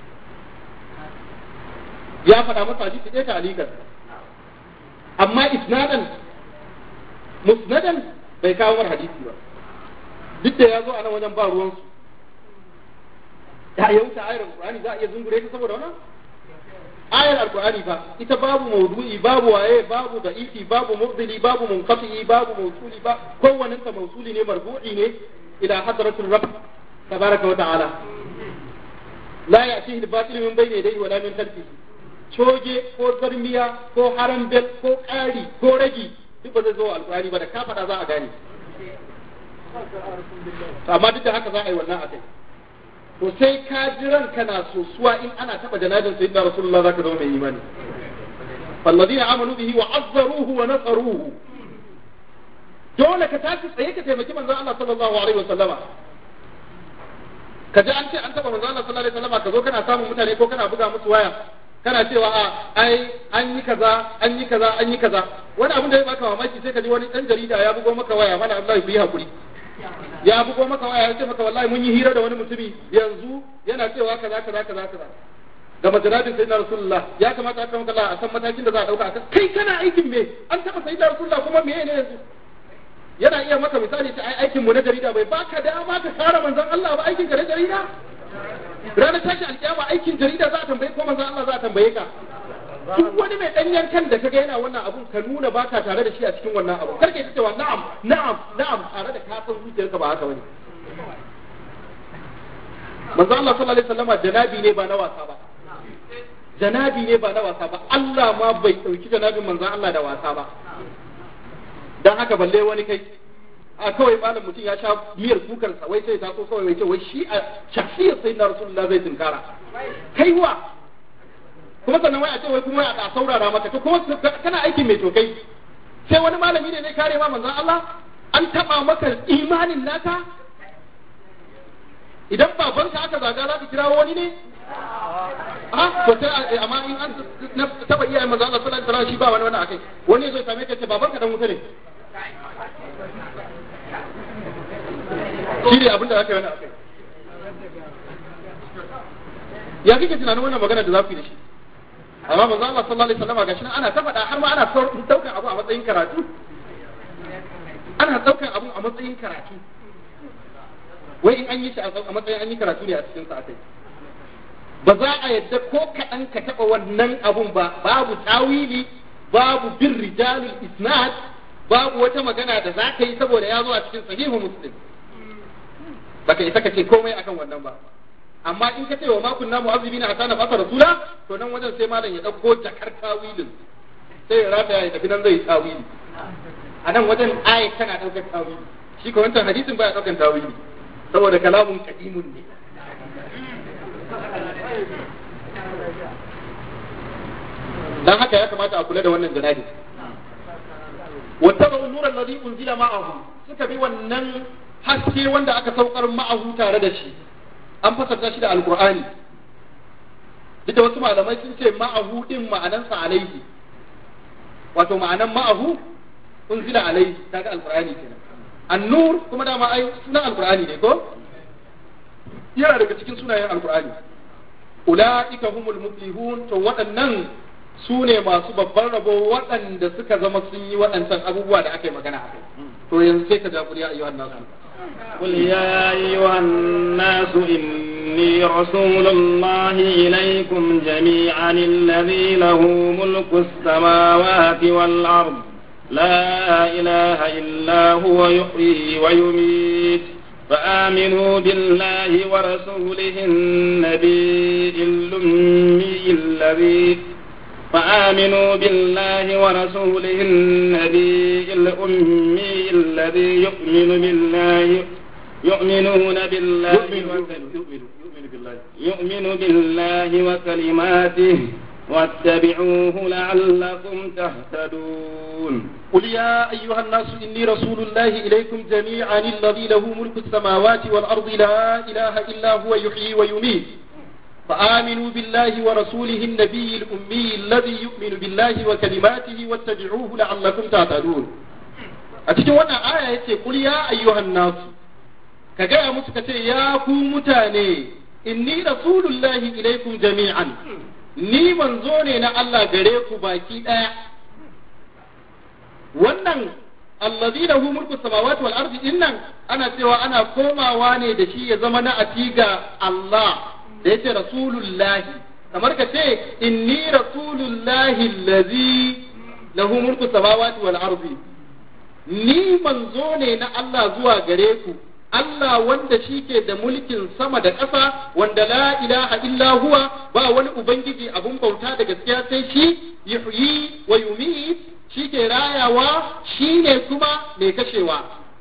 ya faɗa masa hadisi ɗaya ta'alikan amma isnadan musnadan bai kawo mar hadisi ba duk da ya zo a nan wajen ba ruwansu ya yauta ayar alqur'ani za a iya zungure ta saboda wannan ayar alqur'ani fa ita babu mawdu'i babu waye babu da'ifi babu mubdili babu munqati babu mawsuli ba kowannen ta mawsuli ne marfu'i ne ila hadratul rabb tabaraka wa ta'ala la ya'tihi al-batil min bayni yadayhi wa la min khalfihi coge ko zarmiya ko harambel ko ƙari ko ragi duk ba zai zo alqur'ani ba da ka faɗa za a gane amma duk da haka za a yi wannan akai to sai ka ji ranka na sosuwa in ana taba janabin sayyidina rasulullah zaka zama mai imani falladina amanu bihi wa azzaruhu wa nasaruhu dole ka tashi tsaye ka taimaki manzon Allah sallallahu alaihi wa sallama ka ji an ce an taba manzon Allah sallallahu alaihi wa sallama ka zo kana samun mutane ko kana buga musu waya kana cewa a ai an yi kaza an yi kaza an yi kaza wani abin da ya baka mamaki sai ka ji wani dan jarida ya bugo maka waya mana Allah ya yi hakuri ya bugo maka waya ya ce maka wallahi mun yi hira da wani mutumi yanzu yana cewa kaza kaza kaza kaza da majalabin sayyidina rasulullah ya kamata aka maka a san matakin da za a dauka akan kai kana aikin me an taba sayyidina rasulullah kuma me ne yanzu yana iya maka misali ta ai aikin mu na jarida bai baka dama ka kare manzon Allah ba aikin ka na jarida ranar tashi alkiyama aikin jarida za a tambaye ko manzon Allah za a tambaye ka duk wani mai danyen kan da kaga yana wannan abun ka nuna baka tare da shi a cikin wannan abu karka yi cewa na'am na'am na'am tare da ka san zuciyarka ba haka bane manzo Allah sallallahu alaihi wasallam janabi ne ba na wasa ba janabi ne ba na wasa ba Allah ma bai dauki janabin manzo Allah da wasa ba dan haka balle wani kai a kawai malam mutum ya sha miyar kukar sa wai sai ta so kawai wai ce wai shi a shakhsiyar sayyidina rasulullah zai tunkara kai wa kuma sannan wai a ce wai kuma a saurara maka to kuma kana aikin mai tokai sai wani malami ne ne kare ma manzon Allah an taba maka imanin naka idan babanka aka zaga za ka kira wani ne a to sai amma in an taba iyayen manzon Allah sallallahu alaihi wasallam shi ba wani wani akai wani zai same ka ce babanka dan wuta ne shi ne abin da aka yi wani akai ya kike tunanin wannan magana da za ku yi da shi amma manzo Allah sallallahu alaihi wasallam gashi nan ana ta faɗa har ma ana daukan abu a matsayin karatu ana daukan abu a matsayin karatu wai in an yi shi a matsayin an yi karatu ne a cikin sa akai ba za a yadda ko kaɗan ka taɓa wannan abun ba babu tawili babu bin rijalul isnad babu wata magana da za ka yi saboda ya zo a cikin sahihu muslim baka isa ka ce komai akan wannan ba amma in ka ce wa makun namu azumi na asana fasa rasula to nan wajen sai malam ya ɗauko jakar tawilin sai ya rata ya tafi nan zai tawili a nan wajen ayat tana ɗaukar tawili shi ko wancan hadisin baya ɗaukar tawili saboda kalamun kadimun ne dan haka ya kamata a kula da wannan janabi wattaba'u nur alladhi unzila ma'ahu suka bi wannan haske wanda aka saukar ma'ahu tare da shi an fasarta shi da alqur'ani duk da wasu malamai sun ce ma'ahu din ma'anansa alaihi wato ma'anan ma'ahu unzila alaihi kaga alqur'ani kenan an-nur kuma dama ai sunan alqur'ani ne ko yana daga cikin sunayen alqur'ani ula'ika humul muflihun to waɗannan su ne masu babban rabo waɗanda suka zama sun yi waɗancan abubuwa da aka yi magana a kai to yanzu sai ka ja kuriya ayyuhan nasu قل يا أيها الناس إني رسول الله إليكم جميعا الذي له ملك السماوات والأرض لا إله إلا هو يحيي ويميت فآمنوا بالله ورسوله النبي الأمي الذي فآمنوا بالله ورسوله النبي الأمي الذي يؤمن بالله يؤمنون بالله يؤمن بالله وكلماته واتبعوه لعلكم تهتدون قل يا أيها الناس إني رسول الله إليكم جميعا الذي له ملك السماوات والأرض لا إله إلا هو يحيي ويميت فآمنوا بالله ورسوله النبي الأمي الذي يؤمن بالله وكلماته واتبعوه لعلكم تهتدون أتجي وانا آية يتي قل يا أيها الناس كجاء مسكة يا كو متاني إني رسول الله إليكم جميعا ni manzo ne na Allah gare ku baki ɗaya wannan allazi lahu mulku samawati wal ardi dinnan ana cewa ana komawa ne da shi ya zama na atiga Allah da yace rasulullahi kamar ka ce inni rasulullahi allazi lahu mulku samawati wal ardi ni manzo ne na Allah zuwa gare ku Allah wanda shi ke da mulkin sama da ƙasa wanda la ilaha illa huwa ba wani ubangiji abun bauta da gaskiya sai shi yuhyi wa yumit shi ke rayawa shi ne kuma mai kashewa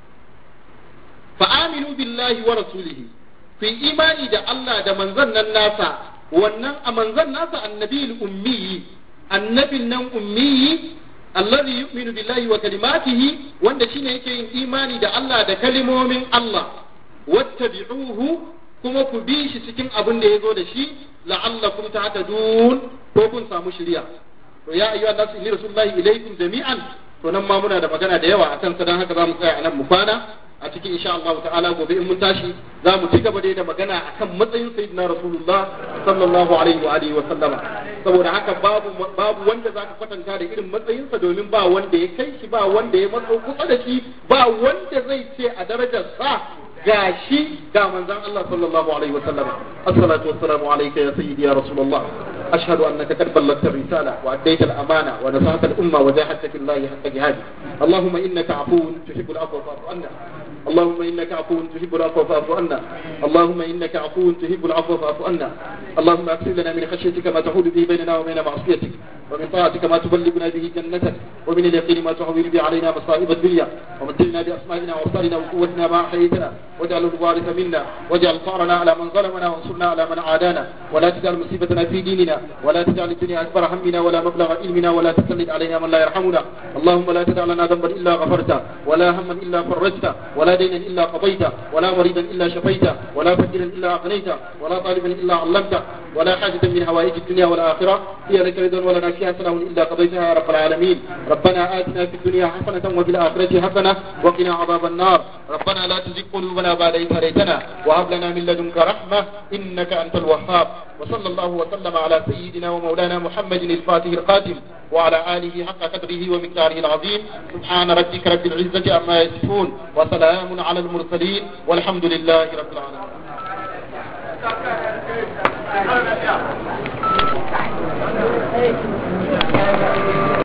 fa aminu billahi wa rasulihi ku imani da Allah da manzon nan nasa wannan a manzon nasa annabi ummi annabin nan ummi alladhi yu'minu billahi wa kalimatihi wanda shine yake yin imani da Allah da kalimomin Allah wattabi'uhu kuma ku bi shi cikin abin da yazo da shi la'allakum tahtadun ko kun samu shiriya to ya ayyuhan nasu inni rasulullahi ilaykum jami'an to nan ma muna da magana da yawa akan sa dan haka zamu tsaya a nan mu kwana a cikin insha Allah ta'ala gobe in mun tashi za mu ci gaba da magana akan matsayin sayyidina rasulullah sallallahu alaihi wa alihi wa sallama saboda haka babu babu wanda zaka kwatanta da irin matsayinsa domin ba wanda ya kai shi ba wanda ya matso kusa da shi ba wanda zai ce a darajar sa gashi ga manzon Allah sallallahu alaihi wa sallama assalatu wassalamu alayka ya sayyidi ya rasulullah ashhadu annaka qad ballaghta ar-risala wa addayta al-amana wa nasahta al-umma wa jahadta fillahi haqqa jihadi اللهم انك عفو تحب العفو فاعف عنا اللهم انك عفو تحب العفو فاعف عنا اللهم انك عفو تحب العفو فاعف عنا اللهم اغفر لنا من خشيتك ما تحول به بيننا وبين معصيتك ومن طاعتك ما تبلغنا به جنتك ومن اليقين ما تحول به علينا مصائب الدنيا ومتعنا باسمائنا وابصارنا وقوتنا ما احييتنا واجعل الوارث منا واجعل ثارنا على من ظلمنا وانصرنا على من عادانا ولا تجعل مصيبتنا في ديننا ولا تجعل الدنيا اكبر همنا ولا مبلغ علمنا ولا تسلط علينا من لا يرحمنا اللهم لا تدع لنا ذنبا الا غفرته ولا هما الا فرجته ولا دينا الا قضيته ولا مريضا الا شفيته ولا فقيرا الا اغنيته ولا طالبا الا علمته ولا حاجة من هوائج الدنيا والآخرة هي لك رضا ولنا حسنة إلا قضيتها يا رب العالمين ربنا آتنا في الدنيا حسنة وفي الآخرة حسنة وقنا عذاب النار ربنا لا تزغ قلوبنا بعد إذ هديتنا وهب لنا من لدنك رحمة إنك أنت الوهاب وصلى الله وسلم على سيدنا ومولانا محمد الفاتح القادم وعلى آله حق قدره ومقداره العظيم سبحان ربك رب العزة عما يصفون وسلام على المرسلين والحمد لله رب العالمين Hey.